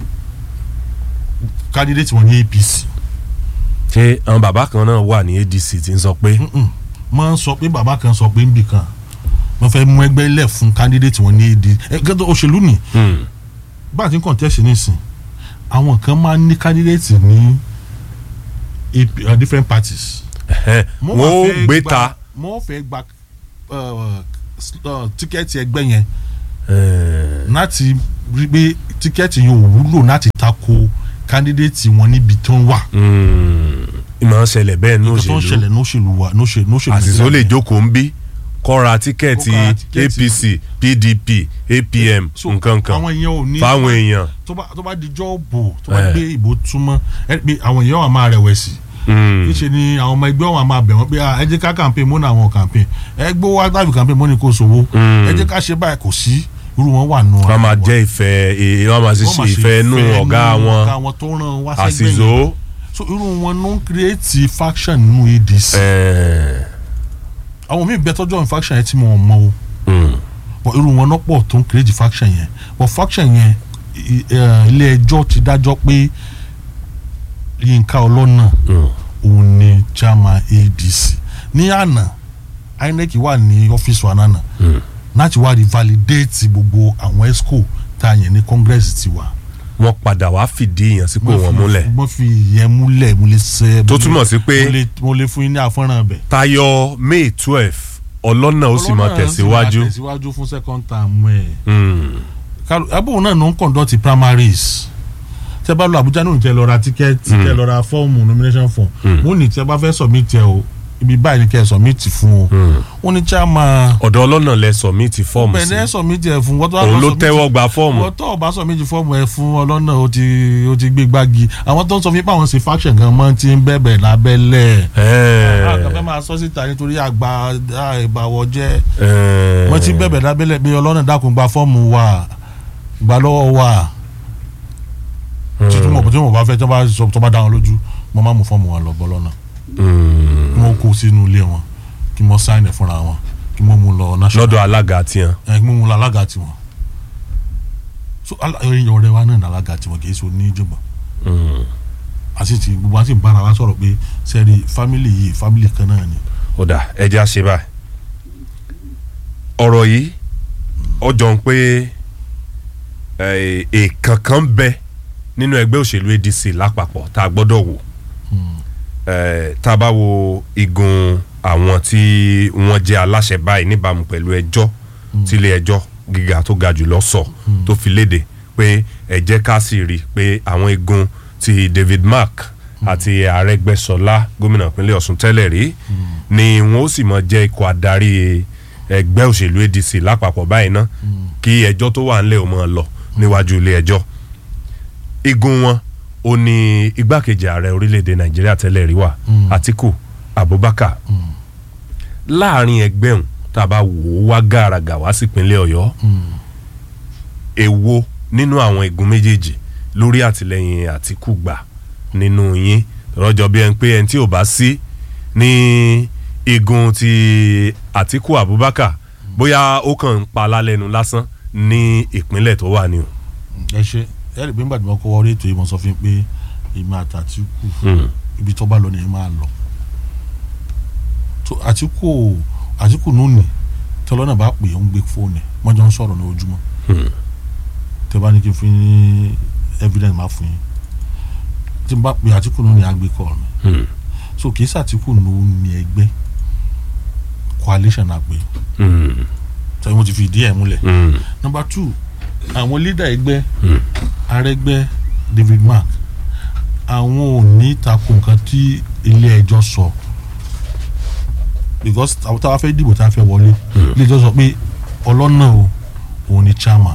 candidate wọn ní APC ṣé àwọn bàbá kan náà wà ní ADC tí ń sọ pé Mm-mm. wọ́n sọ pé bàbá kan sọ pé nbì kan wọ́n fẹ́ mú ẹgbẹ́ lẹ̀ fún candidate wọn ní AD ẹgbẹ́ òṣèlú ni Mm. bá a ti ń contest nísìn àwọn kan máa ń ní candidate ní AP, uh, different parties. Ẹhẹ́. Mo wọ́n wá ó fẹ́ gbé gba- ta. mo fẹ́ gba uh, s- uh, tíkẹ́ẹ̀tì ẹgbẹ́ yẹn Eh, láti rí pé tíkẹ́ẹ̀tì yẹn ò wúlò láti tako candidate wọn níbi tó ń wà. mm. ìmọ̀ ń ṣẹlẹ̀ bẹ́ẹ̀ ní nǹkan tó ń òṣèlú ṣẹlẹ̀ ní òṣèlú wa ní òṣèlú ní òṣèlú àṣìṣe ó lè jókòó ń bí kọ́ra tíkẹ́ẹ̀tì Kó ra tíkẹ́ẹ̀tì. APC PDP APM So, nǹkan kan àwọn èèyàn ò ní fáwọn èèyàn. tó bá tó bá dijọ́ bò tó bá Eh. gbé ìbò túmọ̀ ẹ pé àwọn èèyàn wà máa rẹ̀wẹ̀sì Mm. níṣẹ́ ni àwọn ọmọ ẹgbẹ́ wọn máa bẹ̀ wọ́n pé "Ah, ẹ jẹ́ ká campaign mọ́nà àwọn campaign ẹ gbó wá tàbí campaign mọ́ni kò sówó Mm. ẹ jẹ́ ká ṣe báyìí kò sí irú wọn wà nù. wọ́n máa jẹ́ ìfẹ́ eh, wọ́n máa ṣiṣẹ́ ìfẹ́ nù ọ̀gá wọn ọ̀gá wọn tó ràn wá sẹ́gbẹ̀ẹ́ àṣìṣó. yẹn so irú wọn ló ń create faction nínú ADC Eh, àwọn míì bẹ tọ́jú àwọn faction yẹn tí mo mọ o mm. but irú wọn náà pọ̀ tó ń create faction yẹn but faction yẹn i- eh, ilé ẹjọ́ ti dájọ́ pé Yínká Ọlọ́nà Mm. òun ni chairman ADC ní àná INEC wà ní ọ́fíìsì wa nánà Mm. láti wá revalidate gbogbo àwọn esco tá a yẹn ní congress ti wà. wọ́n padà wá fìdí ìyànsípò wọn múlẹ̀ mo fi ìyẹn múlẹ̀ mo lè ṣe. Tó túmọ̀ sí pé- mo lè mo lè fún yín ní àfọ́nrán bẹ̀. tayọ May twelve ọlọ́nà ó sì máa Ọlọ́run náà sì tẹ̀síwájú. máa tẹ̀síwájú fún second term ẹ̀. Mm. ẹbùn náà ló ń conduct primaries tẹ bá lọ Àbújá náà tẹ lọ ra tíkẹ́ẹ̀tì tẹ lọ ra fọ́ọ̀mù nomination form mo ní tẹ bá fẹ́ submit ẹ o ibi báyìí ni kẹ́ ẹ submit fún o wọ́n ní chairman ọ̀dọ̀ ọlọ́nà lẹ submit fọ́ọ̀mù sí bẹ̀rẹ̀ submit ẹ̀ fún wọ́n tó wá òun lọ ló submit- tẹ́wọ́ gba fọ́ọ̀mù wọ́n tó ọba submit fọ́ọ̀mù ẹ̀ fún ọlọ́nà ó ti ó ti gbé gbági àwọn tó ń sọ fún yín pé àwọn ṣe faction gan mọ́ ti ń bẹ̀bẹ̀ lábẹ́lẹ̀ Ẹ̀ẹ́, àgbẹ̀ máa sọ síta nítorí àgbà ìbàwọ̀ jẹ́ ẹ̀ẹ́. wọ́n ti ń bẹ̀bẹ̀ lábẹ́lẹ̀ pé ọlọ́nà dákun gba fọ́ọ̀mù wa gbà lọ́wọ́ wa títí mo tí mo bá fẹ́ tó bá sọ tó bá dá wọn lójú mo máa mú fọ́ọ̀mù wọn lọ bọ́ lọ́nà Mm. kí wọ́n kó sínú ilé wọn kí wọ́n sáìn ẹ̀ fúnra wọn kí wọ́n mú lọ national lọ́dọ̀ alága tiẹ̀ ẹ̀ kí wọ́n mú lọ alága tiwọn so ala- ẹ̀yin ọ̀rẹ́ wa náà ní alága tiwọn kì í ṣe oníjọba àti ti gbogbo àti bára wa sọ̀rọ̀ pé sẹ́ẹ̀rì fámìlì yìí fámìlì kan náà ni ó dà ẹja ṣe báyìí ọ̀rọ̀ yìí ọjọ́ ń pé eh, èèkàn kan bẹ nínú ẹgbẹ́ òṣèlú ADC lápapọ̀ tá a gbọ́dọ̀ wò Eh, tá a bá wo igun àwọn tí wọ́n jẹ́ aláṣẹ báyìí níbàámu pẹ̀lú ẹjọ́ tílé ẹjọ́ gíga tó ga jùlọ sọ tó fi léde pé ẹ jẹ́ ká sì rí i pé àwọn igun ti David Mark àti Arẹ́gbẹ́ṣọlá gómìnà ìpínlẹ̀ Ọ̀ṣun tẹ́lẹ̀ rí ni wọ́n ó sì mọ jẹ́ ikọ̀ adarí ẹgbẹ́ òṣèlú ADC lápapọ̀ báyìí ná kí ẹjọ́ tó wà ńlẹ̀ ò mọ̀ lọ níwájú ilé ẹjọ́ igun wọn ó ní igbákejì ààrẹ orílẹ̀-èdè nàìjíríà tẹ́lẹ̀ rí wà àtìkù abubakar láàrin ẹgbẹ́ òun tá a bá wò ó wá gàràgà wá sípínlẹ̀ ọ̀yọ́ èwo nínú àwọn igun méjèèjì lórí àtìlẹyìn àtìkù gbà nínú yín rọjò bí ẹni pé ẹni tí ò bá sí ní igun ti àtìkù abubakar bóyá ó kàn ń pa lálẹ́nu lásán ní ìpínlẹ̀ tó wà ní o. ẹ ṣe ẹ rí i pé nígbà tí wọ́n kọ́ wọlé ètò yìí mo sọ fún yín pé èmi àti Àtíkù ibi tó bá lọ ni ẹ máa lọ tó Àtíkù Àtíkù nùní tọ́lọ́nà bá pè é ń gbé fóònù ẹ̀ wọ́n jọ ń sọ̀rọ̀ ní ojúmọ́ tẹ́ bá ní kí n fún yín ní evidence máa fún yín tí n bá pè Àtíkù nùní àgbé kọ́ mi so kì í sàtíkù nùní ẹgbẹ́ coalition àgbẹ̀ tẹ́lẹ̀ mo ti fi ìdí ẹ̀ múlẹ̀ number two àwọn leader ẹgbẹ́ Arẹ́gbẹ́ David Mark àwọn ò ní takò nǹkan tí ilé ẹjọ́ sọ because àwọn táwa fẹ́ dìbò tá a fẹ́ wọlé ilé ẹjọ́ sọ pé ọlọ́nà o òun ni chairman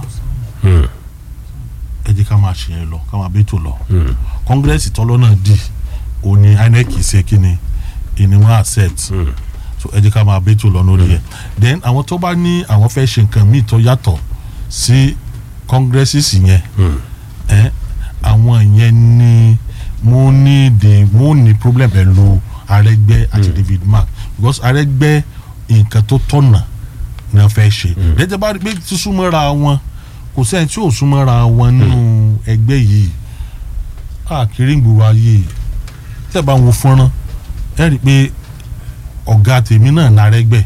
ẹ jẹ́ ká máa ṣe yẹn lọ ká máa bẹ́tò lọ congress tọ́lọ́nà dì òun ni INEC ṣe kí ni ìníwọ̀n accept so ẹ jẹ́ ká máa bẹ́tò lọ lórí ẹ̀ then àwọn tó bá ní àwọn fẹ́ ṣe nǹkan míì tó yàtọ̀ sí congresses yẹn ẹ àwọn yẹn ní mo ní the mo ní problem pẹ̀lú Arẹ́gbẹ́ àti David Mark because Arẹ́gbẹ́ nǹkan tó tọ̀nà ni wọ́n fẹ́ ṣe lẹ́tẹ̀ bá rí pé sísúnmọ́ra wọn kò sẹ́ni tí ò súnmọ́ra wọn nínú ẹgbẹ́ yìí àkírí gbòòrò ayé tẹ́ bá ń wo fọ́nrán ẹ rí i pé ọ̀gá tèmi náà l'Arẹ́gbẹ́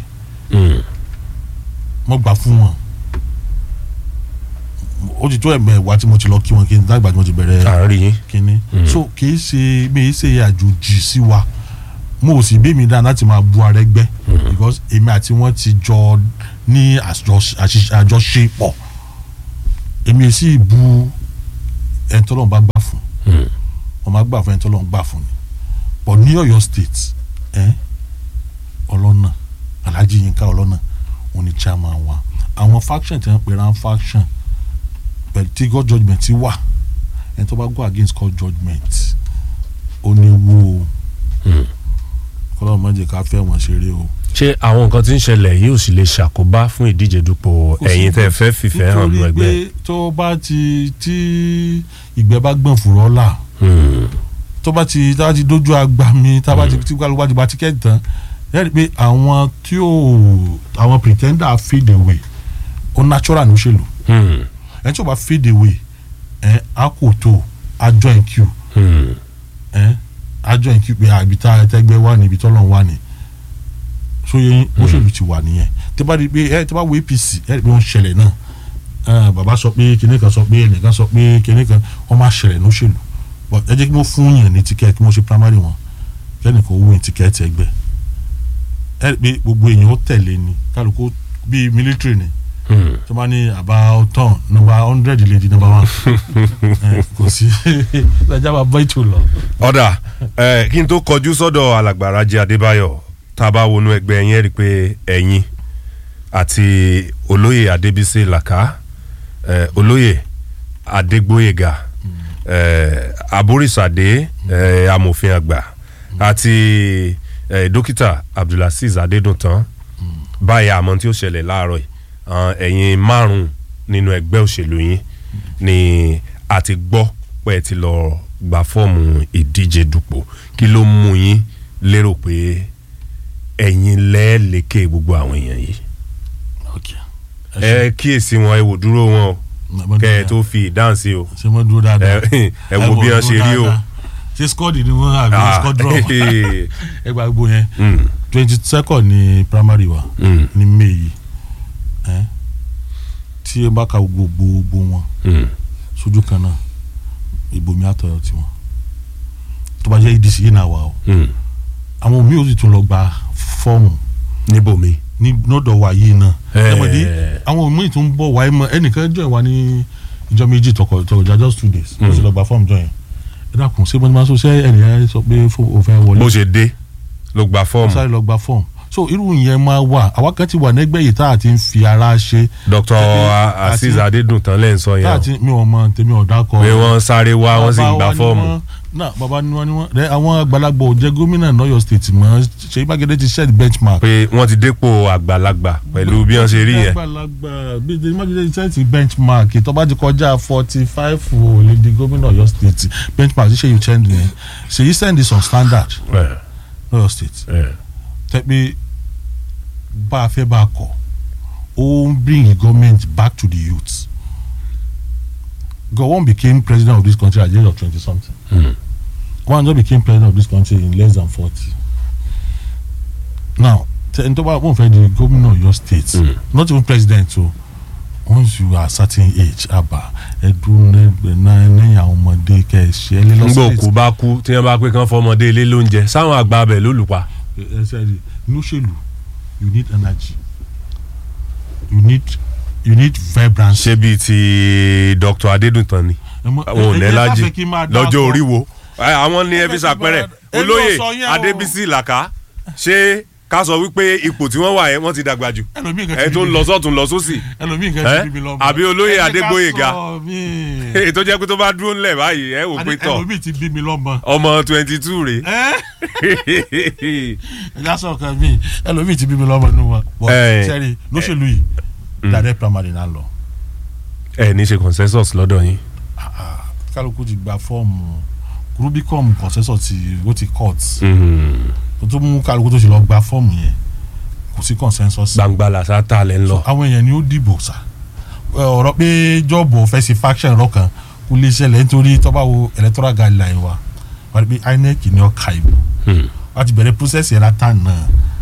mo gbà fún wọn ó ti tó ẹ̀mẹ̀wá tí mo ti lọ kí wọn kí n dàgbà tí mo ti bẹ̀rẹ̀ àárín yín kínní so kì í ṣe mi ì ṣe àjòjì sí wa mo ò sì bí mi dáa láti máa bu Arẹ́gbẹ́ because èmi àti wọn ti jọ ní àjọṣ- àṣìṣ- àjọṣepọ̀ èmi ì sì bu ẹni tọ́lọ́run bá gbà fún wọn máa gbà fún ẹni tọ́lọ́run gbà fún ni but ní Ọ̀yọ́ state ẹ ọlọ́nà Alhaji Yinka ọlọ́nà òun ni chairman wa àwọn faction tí wọ́n pè rán faction pẹ̀lú tí God judgement ti wà ẹni tó bá go against God judgement ó ní wo kọ́lọ́ má jẹ́ ká fẹ́ wọn ṣeré o. ṣé àwọn nǹkan tí ń ṣẹlẹ̀ yìí ò sì lè ṣàkóbá fún ìdíje dupò ẹ̀yin tẹ́ ẹ fẹ́ fìfẹ́ hàn nínú nítorí ẹgbẹ́ pé tó bá ti tí ìgbẹ́ bá gbọ̀n fùrọ́ là tó bá ti tá bá ti dójú àgbà mi tá bá ti tí kálukú bá ti gba tíkẹ́ẹ̀tì tán ẹ rí i pé àwọn tí ò àwọn pretender fade away ó natural ní òṣèlú ẹni tí ò bá fade away ẹ á kò tó á join queue ẹ á join queue pé àbí tá ẹtẹgbẹ́ wà ní ibi tọ́lọ́ wà ní sóye òṣèlú ti wà nìyẹn tí bá rí i pé ẹ tí bá wo APC ẹ rí i pé wọ́n ṣẹlẹ̀ náà ẹ bàbá sọ pé kinní kan sọ pé ẹnìkan sọ pé kinní kan wọ́n máa ṣẹlẹ̀ ní òṣèlú but ẹ jẹ́ kí wọ́n fún yàn ní tíkẹ́ẹ̀tì kí wọ́n ṣe primary wọn kẹ́nìkan ó win tíkẹ́ẹ̀tì ẹgbẹ́ ẹ rí i pé gbogbo èèyàn ó tẹ̀lé ni kálukú bíi military ni tó bá ní about turn number hundred lè di number one ẹ, kò sí ẹja máa bọ́ ètò lọ. ọ̀dà ẹ̀ kí n tó kọjú sọ́dọ̀ alàgbà Rájí Adébáyọ̀ tá a bá wọnú ẹgbẹ́ yẹn rí i pé ẹ̀yin àti olóyè adébísí làkà eh, olóyè adégbóyèga eh, aborísàdé eh, amòfin àgbà àti eh, dókítà abdulaziz adédùntàn báyìí àmọ́ tí ó ṣẹlẹ̀ láàárọ̀ yìí àwọn ẹ̀yin márùn-ún nínú ẹgbẹ́ òṣèlú yín ni a ti gbọ́ pé ẹ ti lọ gba fọ́ọ̀mù ìdíje dupò kí ló mú yín lérò pé ẹ̀yin lẹ́ẹ̀lẹ́kẹ̀ gbogbo àwọn èèyàn yìí ok ẹ kíyèsí wọn ẹ wò dúró wọn o kẹ ẹ tó fi ìdáhùn sí o ṣe mo dúró dáadáa ẹ ẹ wo bí wọn ṣe rí o. ṣe skọ́ọ̀dì ni wọ́n àbí Ah, skọ́ọ̀dúrọ̀ eh, ẹ gba gbogbo yẹn mm, twenty second ni primary wa mm, ní may yìí ẹ tí ẹ bá ka gbogbo gbogbo wọn mm. sójú kan náà ìbò mi àtọ̀yọ̀ tiwọn tó bá jẹ́ edc yìí náà wà o mm. àwọn míì ó sì tún lọ gba fọ́ọ̀mù níbòmí. ní lọ́dọ̀ wa yìí náà Eh. ẹ̀mọ̀dé àwọn míì tún bọ̀ wáyé mọ́ ẹnìkan jọ ìwà ní ìjọ méjì tọkọ tọkọjà just two days ó sì lọ gba fọ́ọ̀mù jọ yẹn ẹ dákun ṣé mo ní ma sọ ṣé ẹnìyẹn sọ pé fó- o fẹ́ wọlé bó ṣe dé ló gba ó fọ́ọ̀mù sáré lọ gba fọ́ọ̀mù so irú yẹn máa wà àwa kan ti wà nẹ́gbẹ́ yìí tá a ti ń fi ara ṣe dr Àti- azeez adédùntàn lẹ́ ń sọ tá yẹn a o ti mi ò mọ tèmi ò dákọ pé wọ́n sáré wá wọ́n sì ń gba Bàbá wa ni fọ́ọ̀mù. wọ́n- náà bàbá ni wọ́n ni wọ́n rẹ àwọn àgbàlagbà ò jẹ́ gómìnà lọ́yọ̀ state mọ́ Ṣèyí Mákindé ti set benchmark pé wọ́n ti dépò àgbàlagbà pẹ̀lú bí wọ́n ṣe rí yẹn. àgbàlagbà bí Ṣèyí Mákindé ti set benchmark tó bá ti kọjá forty five ò lè di gómìnà Ọ̀yọ́ state benchmark ṣe yìí change yẹn Ṣèyí send is on standard Eh, lọ́yọ̀ state eh. tẹ́pẹ́ bá a fẹ́ bá a kọ̀ ó ń bring the government back to the youth Gowon became president of this country at the age of twenty something Mm. Obasanjo became president of this country in less than forty now tẹ́ni tó bá wọ́n fẹ́ di gómìnà Ọ̀yọ́ state Mm. not even president o once you are certain age aba ẹdun lẹ́yìn àwọn ọmọdé kẹ́ ẹ ṣe ẹ lé ngbà lọ́sọ̀rọ̀ òkú bá kú tí wọ́n bá pé kán fọmọdé ilé lóúnjẹ sáwọn àgbà abẹ lólùpa. ẹ ṣe rí lóṣèlú you need energy you need you need vibrancy. ṣé bíi ti dr adédùntàn ni àwọn ò lẹ́lájì lọ́jọ́ orí wo Ẹ, àwọn ní Ẹ ẹbí fẹ́ kí sàpẹrẹ máa- Èmi ò olóyè sọ yẹn o. adébísí làkà ṣé ká sọ wípé ipò tí wọ́n wà yẹn wọ́n ti dàgbà jù ẹlòmíì kan ẹ tó ń lọ sọ́tún lọ sósì ẹlòmíì kan ẹ? ti bí mi lọ́mọ. àbí olóyè Ẹ jẹ́ ká Adégbóyèga. sọ mí. ètò jẹ́ pé tó bá dúró ńlẹ̀ báyìí ẹ wò pé Àní tọ̀ ẹlòmíì ti bí mi lọ́mọ. ọmọ twenty two rè ẹ ẹ já sọ kan mi ẹlòmíì ti bí mi lọ́mọ nínú wọn. bọ Ẹ. sẹ́rí lóṣèlú yìí direct primary náà lọ. ẹ ní ṣe consensus lọ́dọ̀ yín kálukú ti gba fọ́ọ̀mù rubicon consensus ti ó ti court Mhm. tó tó mú kálukú tó ṣe lọ gba fọ́ọ̀mù yẹn kò sí consensus. gbangba làṣà tà lẹ́ ń lọ. àwọn èèyàn ni ó dìbò sá Ẹ, ọ̀rọ̀ pé jọ́ọ̀bù ọ̀fẹ́ sí faction lọ́kàn kò lè ṣẹlẹ̀ nítorí tọ́ba wo electoral guideline wa wà ní pé INEC ni ó ka ìbò Hmm. wọ́n ti bẹ̀rẹ̀ process yẹn látà náà.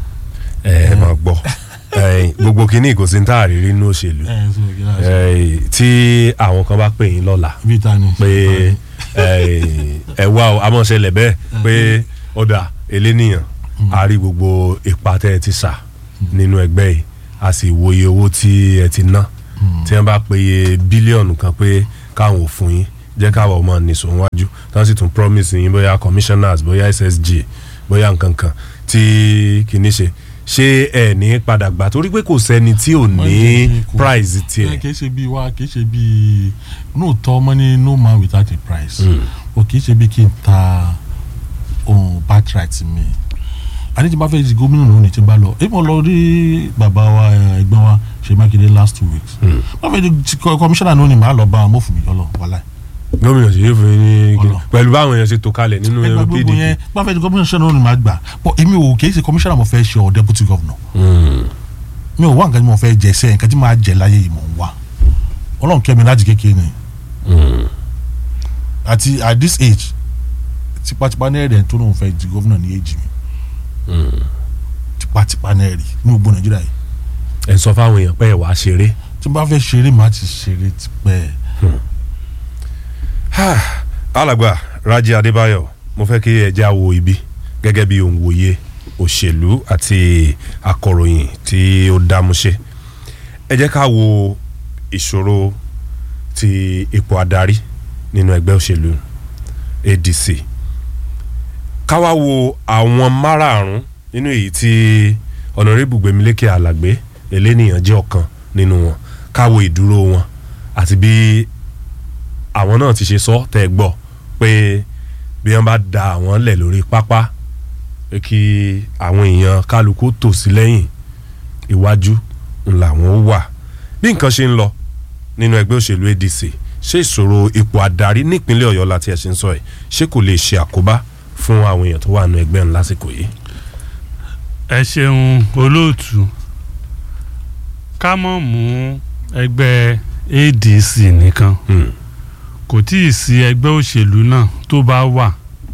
ẹ ẹ máa gbọ́ ẹ, gbogbo kínní kò sí ní táàrí nínú òṣèlú ẹ ẹ sọ kí náà ṣe. ẹ, tí àwọn kan bá pè yín lọ́la bí ta ni. pé ẹ ẹ wá o amọ̀ṣẹlẹ̀ bẹ́ẹ̀ pé ọ̀dà eléníyàn a rí gbogbo ipa tẹ́ ẹ ti sà nínú ẹgbẹ́ yìí a sì wòye owó tí ẹ ti ná tí wọ́n bá péye bílíọ̀nù kan pé káwọn ò fún yín jẹ́ káwọn ọmọ nìṣó wájú tí wọ́n sì tún promise yín bóyá commissioners bóyá ssg bóyá nǹkan kan tí kìíní ṣe ṣé ẹ ní padà gbà torí pé kò sẹ́ni tí ò ní Kò- prize ẹ tiẹ̀ kì í ṣe bí wa kì í ṣe bí lóòótọ́ ọmọ ní no man without a price o kì í ṣe bí kí n ta ohun birthright mi àní tí n bá fẹ́ di gómìnà lónìí tí n bá lọ èyí mo lọ rí bàbá wa ẹ, ẹ̀gbọ́n wa Ṣèyí Mákindé last two weeks bá fẹ́ di ti kọ- commissioner lónìí màá lọ bá wọn mo fún mi yọlọ wàhálà gómìnà ṣe é fún yín ní Ọlọ. pẹ̀lú báwọn èèyàn ṣe tó kalẹ̀ nínú ẹgbẹ́ gbogbo pdp yẹn bá fẹ́ di commissioner lónìí màá gbà bọ́ èmi ò kì í ṣe commissioner mo fẹ́ ṣe ọ deputy governor Mm. mi ò wá nǹkan tí mo fẹ́ jẹ sẹ́yìn nǹkan tí màá jẹ láyé yìí mò ń wá ọlọ́run kẹ́ mi láti kékeré ni Mm. àti at this age tipatipa náà rẹ̀ tó lóun fẹ́ di gómìnà ní èjì mi Mm. tipatipa náà rí ní gbogbo nàìjíríà yìí ẹ sọ fáwọn èèyàn pé ẹ wàá ṣeré tí n bá fẹ́ ṣeré màá ti ṣeré tipẹ́ alàgbà Rájí Adébáyọ̀ mo fẹ́ kí ẹ já wo ibi gẹ́gẹ́ bí òǹwòye òṣèlú àti akọ̀ròyìn tí ó dámúṣe ẹ jẹ́ ká wo ìṣòro ti ipò adarí nínú ẹgbẹ́ òṣèlú ADC ká wá wo àwọn márààrún nínú èyí tí ọ̀nàrẹ́bù gbẹ̀mílékè alàgbé elénìyàn jẹ́ ọ̀kan nínú wọn káwo ìdúró wọn àti bí àwọn náà ti ṣe sọ tẹ́ ẹ gbọ́ pé bí wọ́n bá da àwọn lẹ̀ lórí pápá pé kí àwọn èèyàn kálukú tò sí lẹ́yìn iwájú làwọn ó wà bí nǹkan ṣe ń lọ nínú ẹgbẹ́ òṣèlú ADC ṣé ìṣòro ipò adarí nípínlẹ̀ Ọ̀yọ́ láti ẹ̀ ṣe ń sọ ẹ̀ ṣé kò lè ṣe àkóbá fún àwọn èèyàn tó wà nínú ẹgbẹ́ ńlá lásìkò yìí. ẹ ṣeun olóòtú ká mọ̀ mú ẹgbẹ́ ADC nìkan Hmm. kò tí ì sí ẹgbẹ́ òṣèlú náà tó bá wà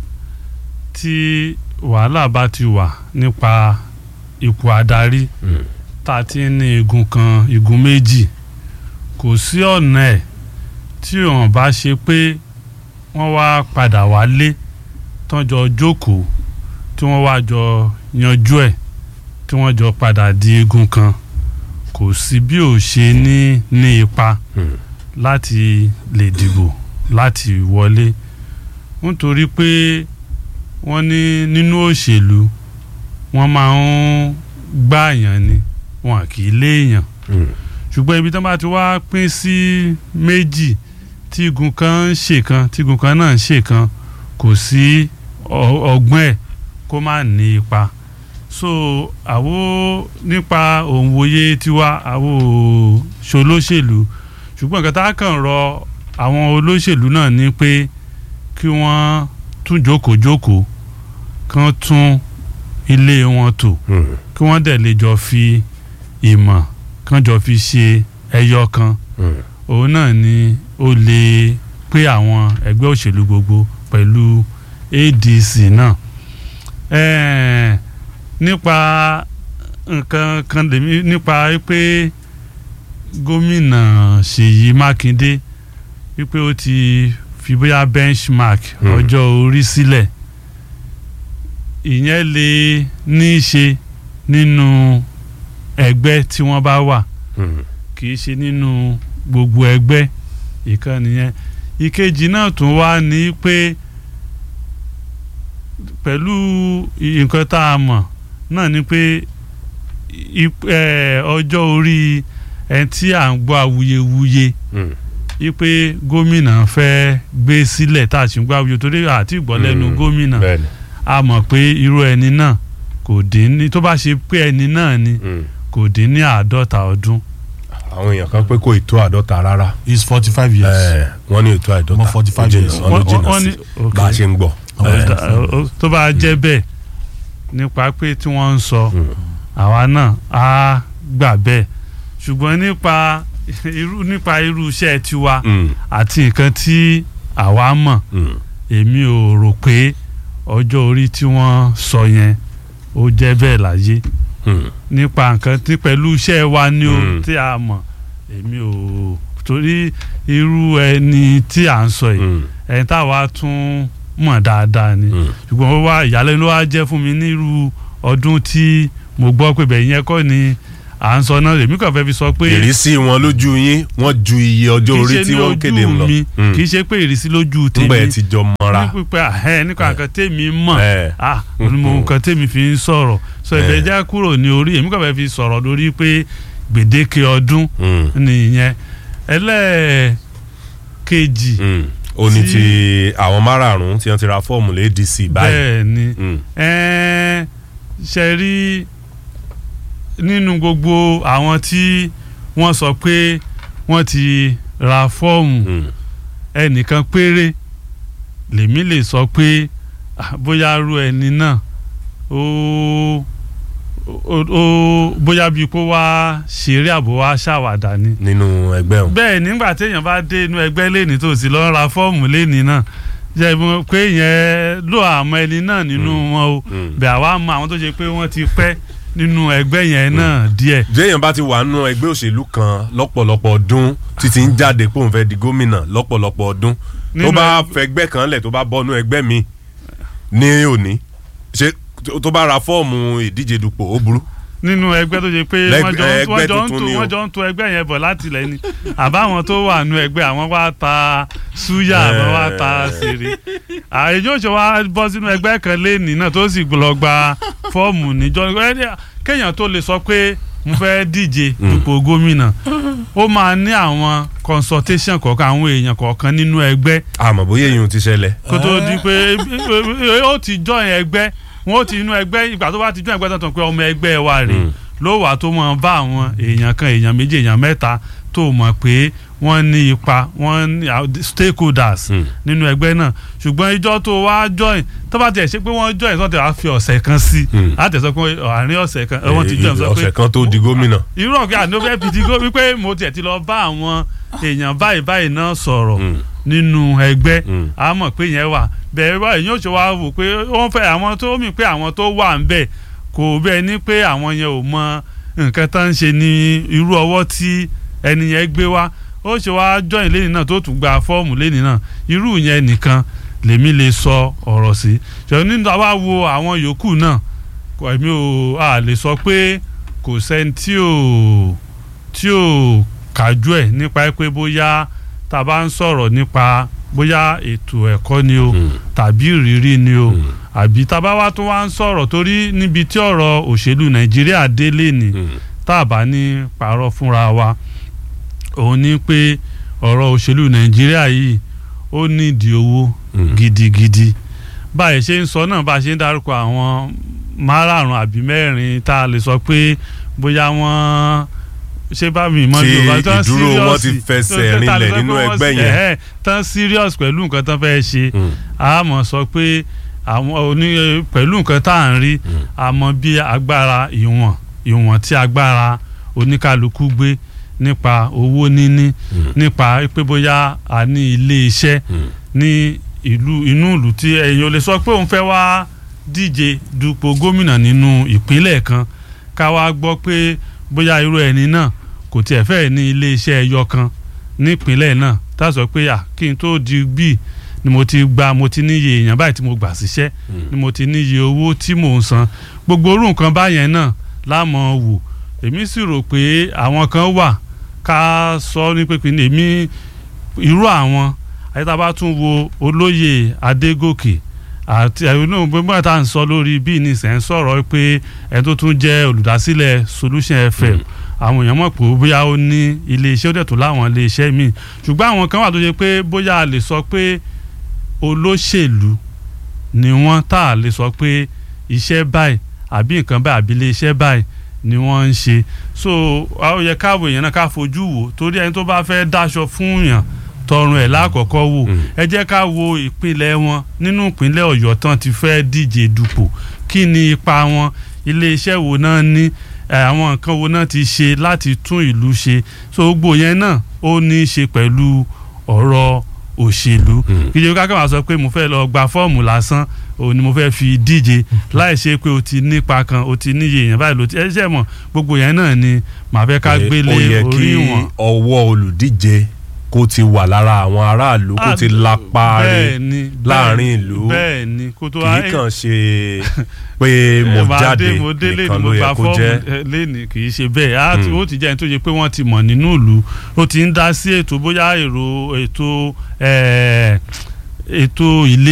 tí wàhálà bá ti wà nípa ipò adarí Hmm. tá a ti ń ní igun kan igun méjì kò sí ọ̀nà ẹ̀ tí wọ́n bá ṣe pé wọ́n wá padà wálé tán jọ jókòó tí wọ́n wá jọ yanjú ẹ̀ tí wọ́n jọ padà di igun kan kò sí bí ò ṣe ní ní ipa Hmm. láti lè dìbò láti wọlé nítorí pé wọ́n ní nínú òṣèlú wọ́n máa ń gbààyàn ni wọn kì í léèyàn Hmm. ṣùgbọ́n ibi tí wọ́n bá ti wá pín sí méjì tí igun kan ń ṣe kan tí igun kan náà ń ṣe kan kò sí ọ- ọgbọ́n ẹ̀ kó má ní ipa so àwo nípa òǹwòye tiwa àwo ṣolóṣèlú ṣùgbọ́n nǹkan tá a kàn rọ àwọn olóṣèlú náà ni pé kí wọ́n tún jókòó jókòó kán tún ilé wọn tò Hmm. kí wọ́n dẹ̀ lè jọ fi ìmọ̀ kán jọ fi ṣe ẹyọ kan Hmm. òun náà ni ó lè pé àwọn ẹgbẹ́ òṣèlú gbogbo pẹ̀lú ADC náà Ẹ̀ẹ̀, nípa nǹkan kan lèmi nípa pé gómìnà Ṣèyí Mákindé wípé ó ti fi bóyá benchmark Hmm. ọjọ́ orí sílẹ̀ ìyẹn lè ní í ṣe nínú ẹgbẹ́ tí wọ́n bá wà Hmm. kì í ṣe nínú gbogbo ẹgbẹ́ ìkan nìyẹn ìkejì náà tún wá ní pé pẹ̀lú nǹkan tá a mọ̀ náà ni pé ip- eh, ọjọ́ orí ẹni tí à ń gbọ́ awuyewuye Hmm. wípé gómìnà fẹ́ gbé sílẹ̀ tá a sì ń gbọ́ awuyewuye torí àti ìgbọ́ lẹ́nu Hmm. gómìnà bẹ́ẹ̀ni. a mọ̀ pé irú ẹni náà kò dín ní tó bá ṣe pé ẹni náà ni Hmm. kò dín ní àádọ́ta ọdún àwọn èèyàn kan pé kò ì tó àádọ́ta rárá is forty five years. Eh, wọ́n ní ètò àìdọ́ta Ọmọ 45 ó jìnnà, years. wọ́n ló Wọ́n- jìnnà wọ́n sí ní- bá a okay. ṣe ń gbọ́. Okay. Ọ̀dà, ó- tó bá jẹ́ bẹ́ẹ̀ nípa pé tí wọ́n ń sọ Hmm. àwa náà á gbà bẹ́ẹ̀ ṣùgbọ́n nípa irú nípa irú iṣẹ́ tiwa Hmm. àti nǹkan tí àwa mọ̀ Hmm. èmi ò rò pé ọjọ́ orí tí wọ́n sọ yẹn ó jẹ́ bẹ́ẹ̀ láyé Hmm. nípa nǹkan tí pẹ̀lú iṣẹ́ wa ni o Mm. tí a mọ̀ èmi ò torí irú ẹni tí à ń sọ yìí Hmm. ẹni táwa tún mọ̀ dáadáa ni Hmm. ṣùgbọ́n ó wá ìyàlẹ́nu ló wá jẹ́ fún mi nírú ọdún tí mo gbọ́ pé bẹ́ẹ̀ yẹn kọ́ ni à ń sọ náà èmi kàn fẹ́ fi sọ pé ìrísí wọn lójú yín wọ́n ju iye ọjọ́ kì í orí ṣe tí ní wọ́n kéde ń ojú lọ. mi Hmm. kì í ṣe pé ìrísí lójú nígbà tèmi yẹn ti jọ mọ́ra. ní pípẹ́ àhẹ́ nípa nǹkan tèmi mọ̀ Eh. ah onímọ̀ nǹkan tèmi fi ń sọ̀rọ̀ sọ Eh. ìbẹ̀ já kúrò ní orí èmi kàn fẹ́ fi sọ̀rọ̀ lórí pé gbèdéke ọdún Hmm. nìyẹn ẹlẹ́ẹ̀kejì Hmm. ó ní Tí- ti àwọn márààrún tí wọ́n ti ra fọ́ọ̀mù lé ADC báyìí. bẹ́ẹ̀ ni Hmm. ẹ̀ẹ́n ṣe rí nínú gbogbo àwọn tí wọ́n sọ pé wọ́n ti ra fọ́ọ̀mù Hmm. ẹnìkan péré lèmi lè sọ pé ah, bóyá rú ẹni náà ó ó ó bóyá bíi kó wá ṣeré àbò wá ṣàwàdà ni nínú ẹgbẹ́ wọn. bẹ́ẹ̀ nígbà téèyàn bá dé inú ẹgbẹ́ lẹ́ni tó sì lọ́ọ́ ra fọ́ọ̀mù lẹ́ni náà jẹ́ mọ̀ pé yẹn ló àmọ́ ẹni náà nínú wọn o Mm. bẹ́ẹ̀ àwa mọ àwọn tó ṣe pé wọ́n ti pẹ́ nínú ẹgbẹ́ yẹn náà díẹ̀ jéèyàn bá ti wà nínú ẹgbẹ́ òṣèlú kan lọ́pọ̀lọpọ̀ ọdún títí ń jáde pé òun fẹ́ di gómìnà lọ́pọ̀lọpọ̀ ọdún tó Nínú bá ẹgbẹ́- fẹgbẹ́ kan lẹ̀ tó bá bọ́nú ẹgbẹ́ mi ní òní ṣé tó bá ra fọ́ọ̀mù ìdíje dupò ó burú. nínú ẹgbẹ́ tó ṣe pé Lẹ́gbẹ́- wọ́n jọ ń- ẹgbẹ́ wọ́n jọ ń tuntun to ni o. wọ́n jọ ń to ẹgbẹ́ yẹn bọ̀ láti ilẹ̀ ni àbáwọn tó wà nínú ẹgbẹ́ àwọn wá ta súyà àbọ̀ wá ta ṣeré àìjọ òṣè wa bọ́ sínú ẹgbẹ́ kan lẹ́nìí náà tó sì lọ gba fọ́ọ̀mù níjọ́ kéèyàn tó lè sọ pé mo fẹ́ díje dupò gómìnà ó máa ní àwọn consultation kọ̀ọ̀kan àwọn èèyàn kọ̀ọ̀kan nínú ẹgbẹ́ àmọ́ bóyá èyí ti ṣẹlẹ̀. kó tó di pé ó ti join ẹgbẹ́ wọn ó ti inú ẹgbẹ́ ìgbà tó bá ti join ẹgbẹ́ tó tán pé ọmọ ẹgbẹ́ wa rè ló wà tó mọ̀ bá àwọn èèyàn kan èèyàn méjì èèyàn mẹ́ta tó mọ̀ pé wọ́n ní ipa wọ́n ní stakeholders nínú ẹgbẹ́ náà ṣùgbọ́n ìjọ tó wá join tó bá tiẹ̀ ṣe pé wọ́n join sọ́tẹ̀ wá fi ọ̀sẹ̀ kan sí láti sọ pé àárín ọ̀sẹ̀ kan wọ́n ti join sọ pé ọ̀sẹ̀ kan tó di gómìnà. irú ọ̀gá àná fẹ́ fi di gómìnà wípé mo tiẹ̀ ti lọ bá àwọn èèyàn báyìí báyìí náà sọ̀rọ̀ nínú ẹgbẹ́ a mọ̀ pé yẹn wà bẹ́ẹ̀ wá èyàn ò ṣe wá wò pé wọ́n fẹ́ àwọn tó mì pé àwọn tó wà ń bẹ̀ kò bẹ́ẹ̀ ni pé àwọn yẹn ò mọ nǹkan tó ń ṣe ní irú ọwọ́ tí ẹni yẹn gbé wá ó ṣe wá join lẹ́ni náà tó tún gba fọ́ọ̀mù lẹ́ni náà irú yẹn nìkan lèmi lè sọ ọ̀rọ̀ sí ṣùgbọ́n nínú àwa wo àwọn yòókù náà èmi ò a lè sọ pé kò sẹ́ni tí ò tí ò kájú ẹ̀ nípa pé bóyá tá a bá ń sọ̀rọ̀ nípa bóyá ètò ẹ̀kọ́ ni o tàbí ìrírí ni o àbí tá a bá wá tó wá ń sọ̀rọ̀ torí níbi tí ọ̀rọ̀ òṣèlú nàìjíríà délé ni tá a bá ní parọ́ fúnra wa òun ni pé ọ̀rọ̀ òṣèlú nàìjíríà yìí ó nídìí owó gidigidi báyìí ṣe ń sọ náà bá a ṣe ń dárúkọ àwọn márààrún àbí mẹ́rin tá a lè sọ pé bóyá wọ́n ṣé bá mi mọ tí yorùbá tán ìdúró wọn ti serious fẹsẹ̀ tó- tó- rinlẹ̀ tó- nínú tó- ẹgbẹ́ wọ́n- yẹn. ẹ̀hẹ́, tán serious pẹ̀lú nǹkan tán fẹ́ ṣe a mọ̀ sọ pé àwọn oní pẹ̀lú nǹkan tá à ń rí a mọ̀ bí agbára ìwọ̀n ìwọ̀n tí agbára oníkálukú gbé nípa owó níní nípa pé bóyá a ní ilé iṣẹ́ ní ìlú inú ìlú tí ẹ̀yin ò lè sọ pé òun fẹ́ wá díje dupò gómìnà nínú ìpínlẹ̀ kan ká wá gbọ́ pé bóyá irú ẹni náà kò tiẹ̀ fẹ́ ní ilé iṣẹ́ ẹyọ kan nípínlẹ̀ náà tá a sọ pé à kí n tó di bíi ni mo ti gba mo ti níye èèyàn báyìí tí mo gbà síṣẹ́ ni mo ti níye owó tí mò ń san gbogbo orú nǹkan báyẹn náà lámọ̀ wò èmi sì rò pé àwọn kan wà ká sọ ní pépé ní èmi irú àwọn àyíká tún wo olóyè adégòkè àti ẹ̀rọ gbogbo tá à ń sọ lórí bí nìsẹ̀ ń sọ̀rọ̀ pé ẹni tó tún jẹ́ olùdásílẹ̀ solution fm àwọn èèyàn mọ̀ pé bóyá ó ní iléeṣẹ́ ó dẹ̀ tó láwọn iléeṣẹ́ míì ṣùgbọ́n àwọn kan wà tó ṣe pé bóyá a lè sọ pé olóṣèlú ni wọ́n tá a lè sọ pé iṣẹ́ báyìí àbí nǹkan báyìí àbí iléeṣẹ́ báyìí ni wọ́n ń ṣe so ó yẹ káwọ èèyàn náà ká fojú wò torí ẹni tó bá fẹ́ dáṣọ fún yàn tọrùn ẹ̀ lákọ̀ọ́kọ́ wò ẹ jẹ́ ká wo ìpínlẹ̀ wọn nínú ìpínlẹ̀ ọ̀yọ́ tán ti fẹ́ díje dupò kí ni ipa wọn iléeṣẹ́ wo náà ní ẹ, àwọn nǹkan wo náà ti ṣe láti tún ìlú ṣe so gbogbo yẹn náà ó ní í ṣe pẹ̀lú ọ̀rọ̀ òṣèlú kí jẹ́ ká kàn sọ pé mo fẹ́ lọ gba fọ́ọ̀mù lásán òun ni mo fẹ́ fi díje láì ṣe pé o ti nípa kan o ti níye èèyàn báyìí ló ti ẹ ṣe mọ̀ gbogbo yẹn náà ni màá fẹ́ ká gbélé ó yẹ kí orí wọn. ọwọ́ olùdíje kó ti wà lára àwọn aráàlú kó ti lapa rẹ̀ bẹ́ẹ̀ ni láàrin ìlú bẹ́ẹ̀ ni kó tó kì í kàn ṣe pé mo ẹ máa jáde dé, mo dé lẹ́nu, nìkan mo ló yẹ gba kó fọ́ọ̀mù, jẹ́. ẹ, lẹ́nu kì í ṣe bẹ́ẹ̀ á ti- ó ti jẹ́ ẹni tó ṣe pé wọ́n ti mọ̀ nínú ìlú ó ti ń dá sí ètò bóyá èrò ètò ẹ̀, ètò ilé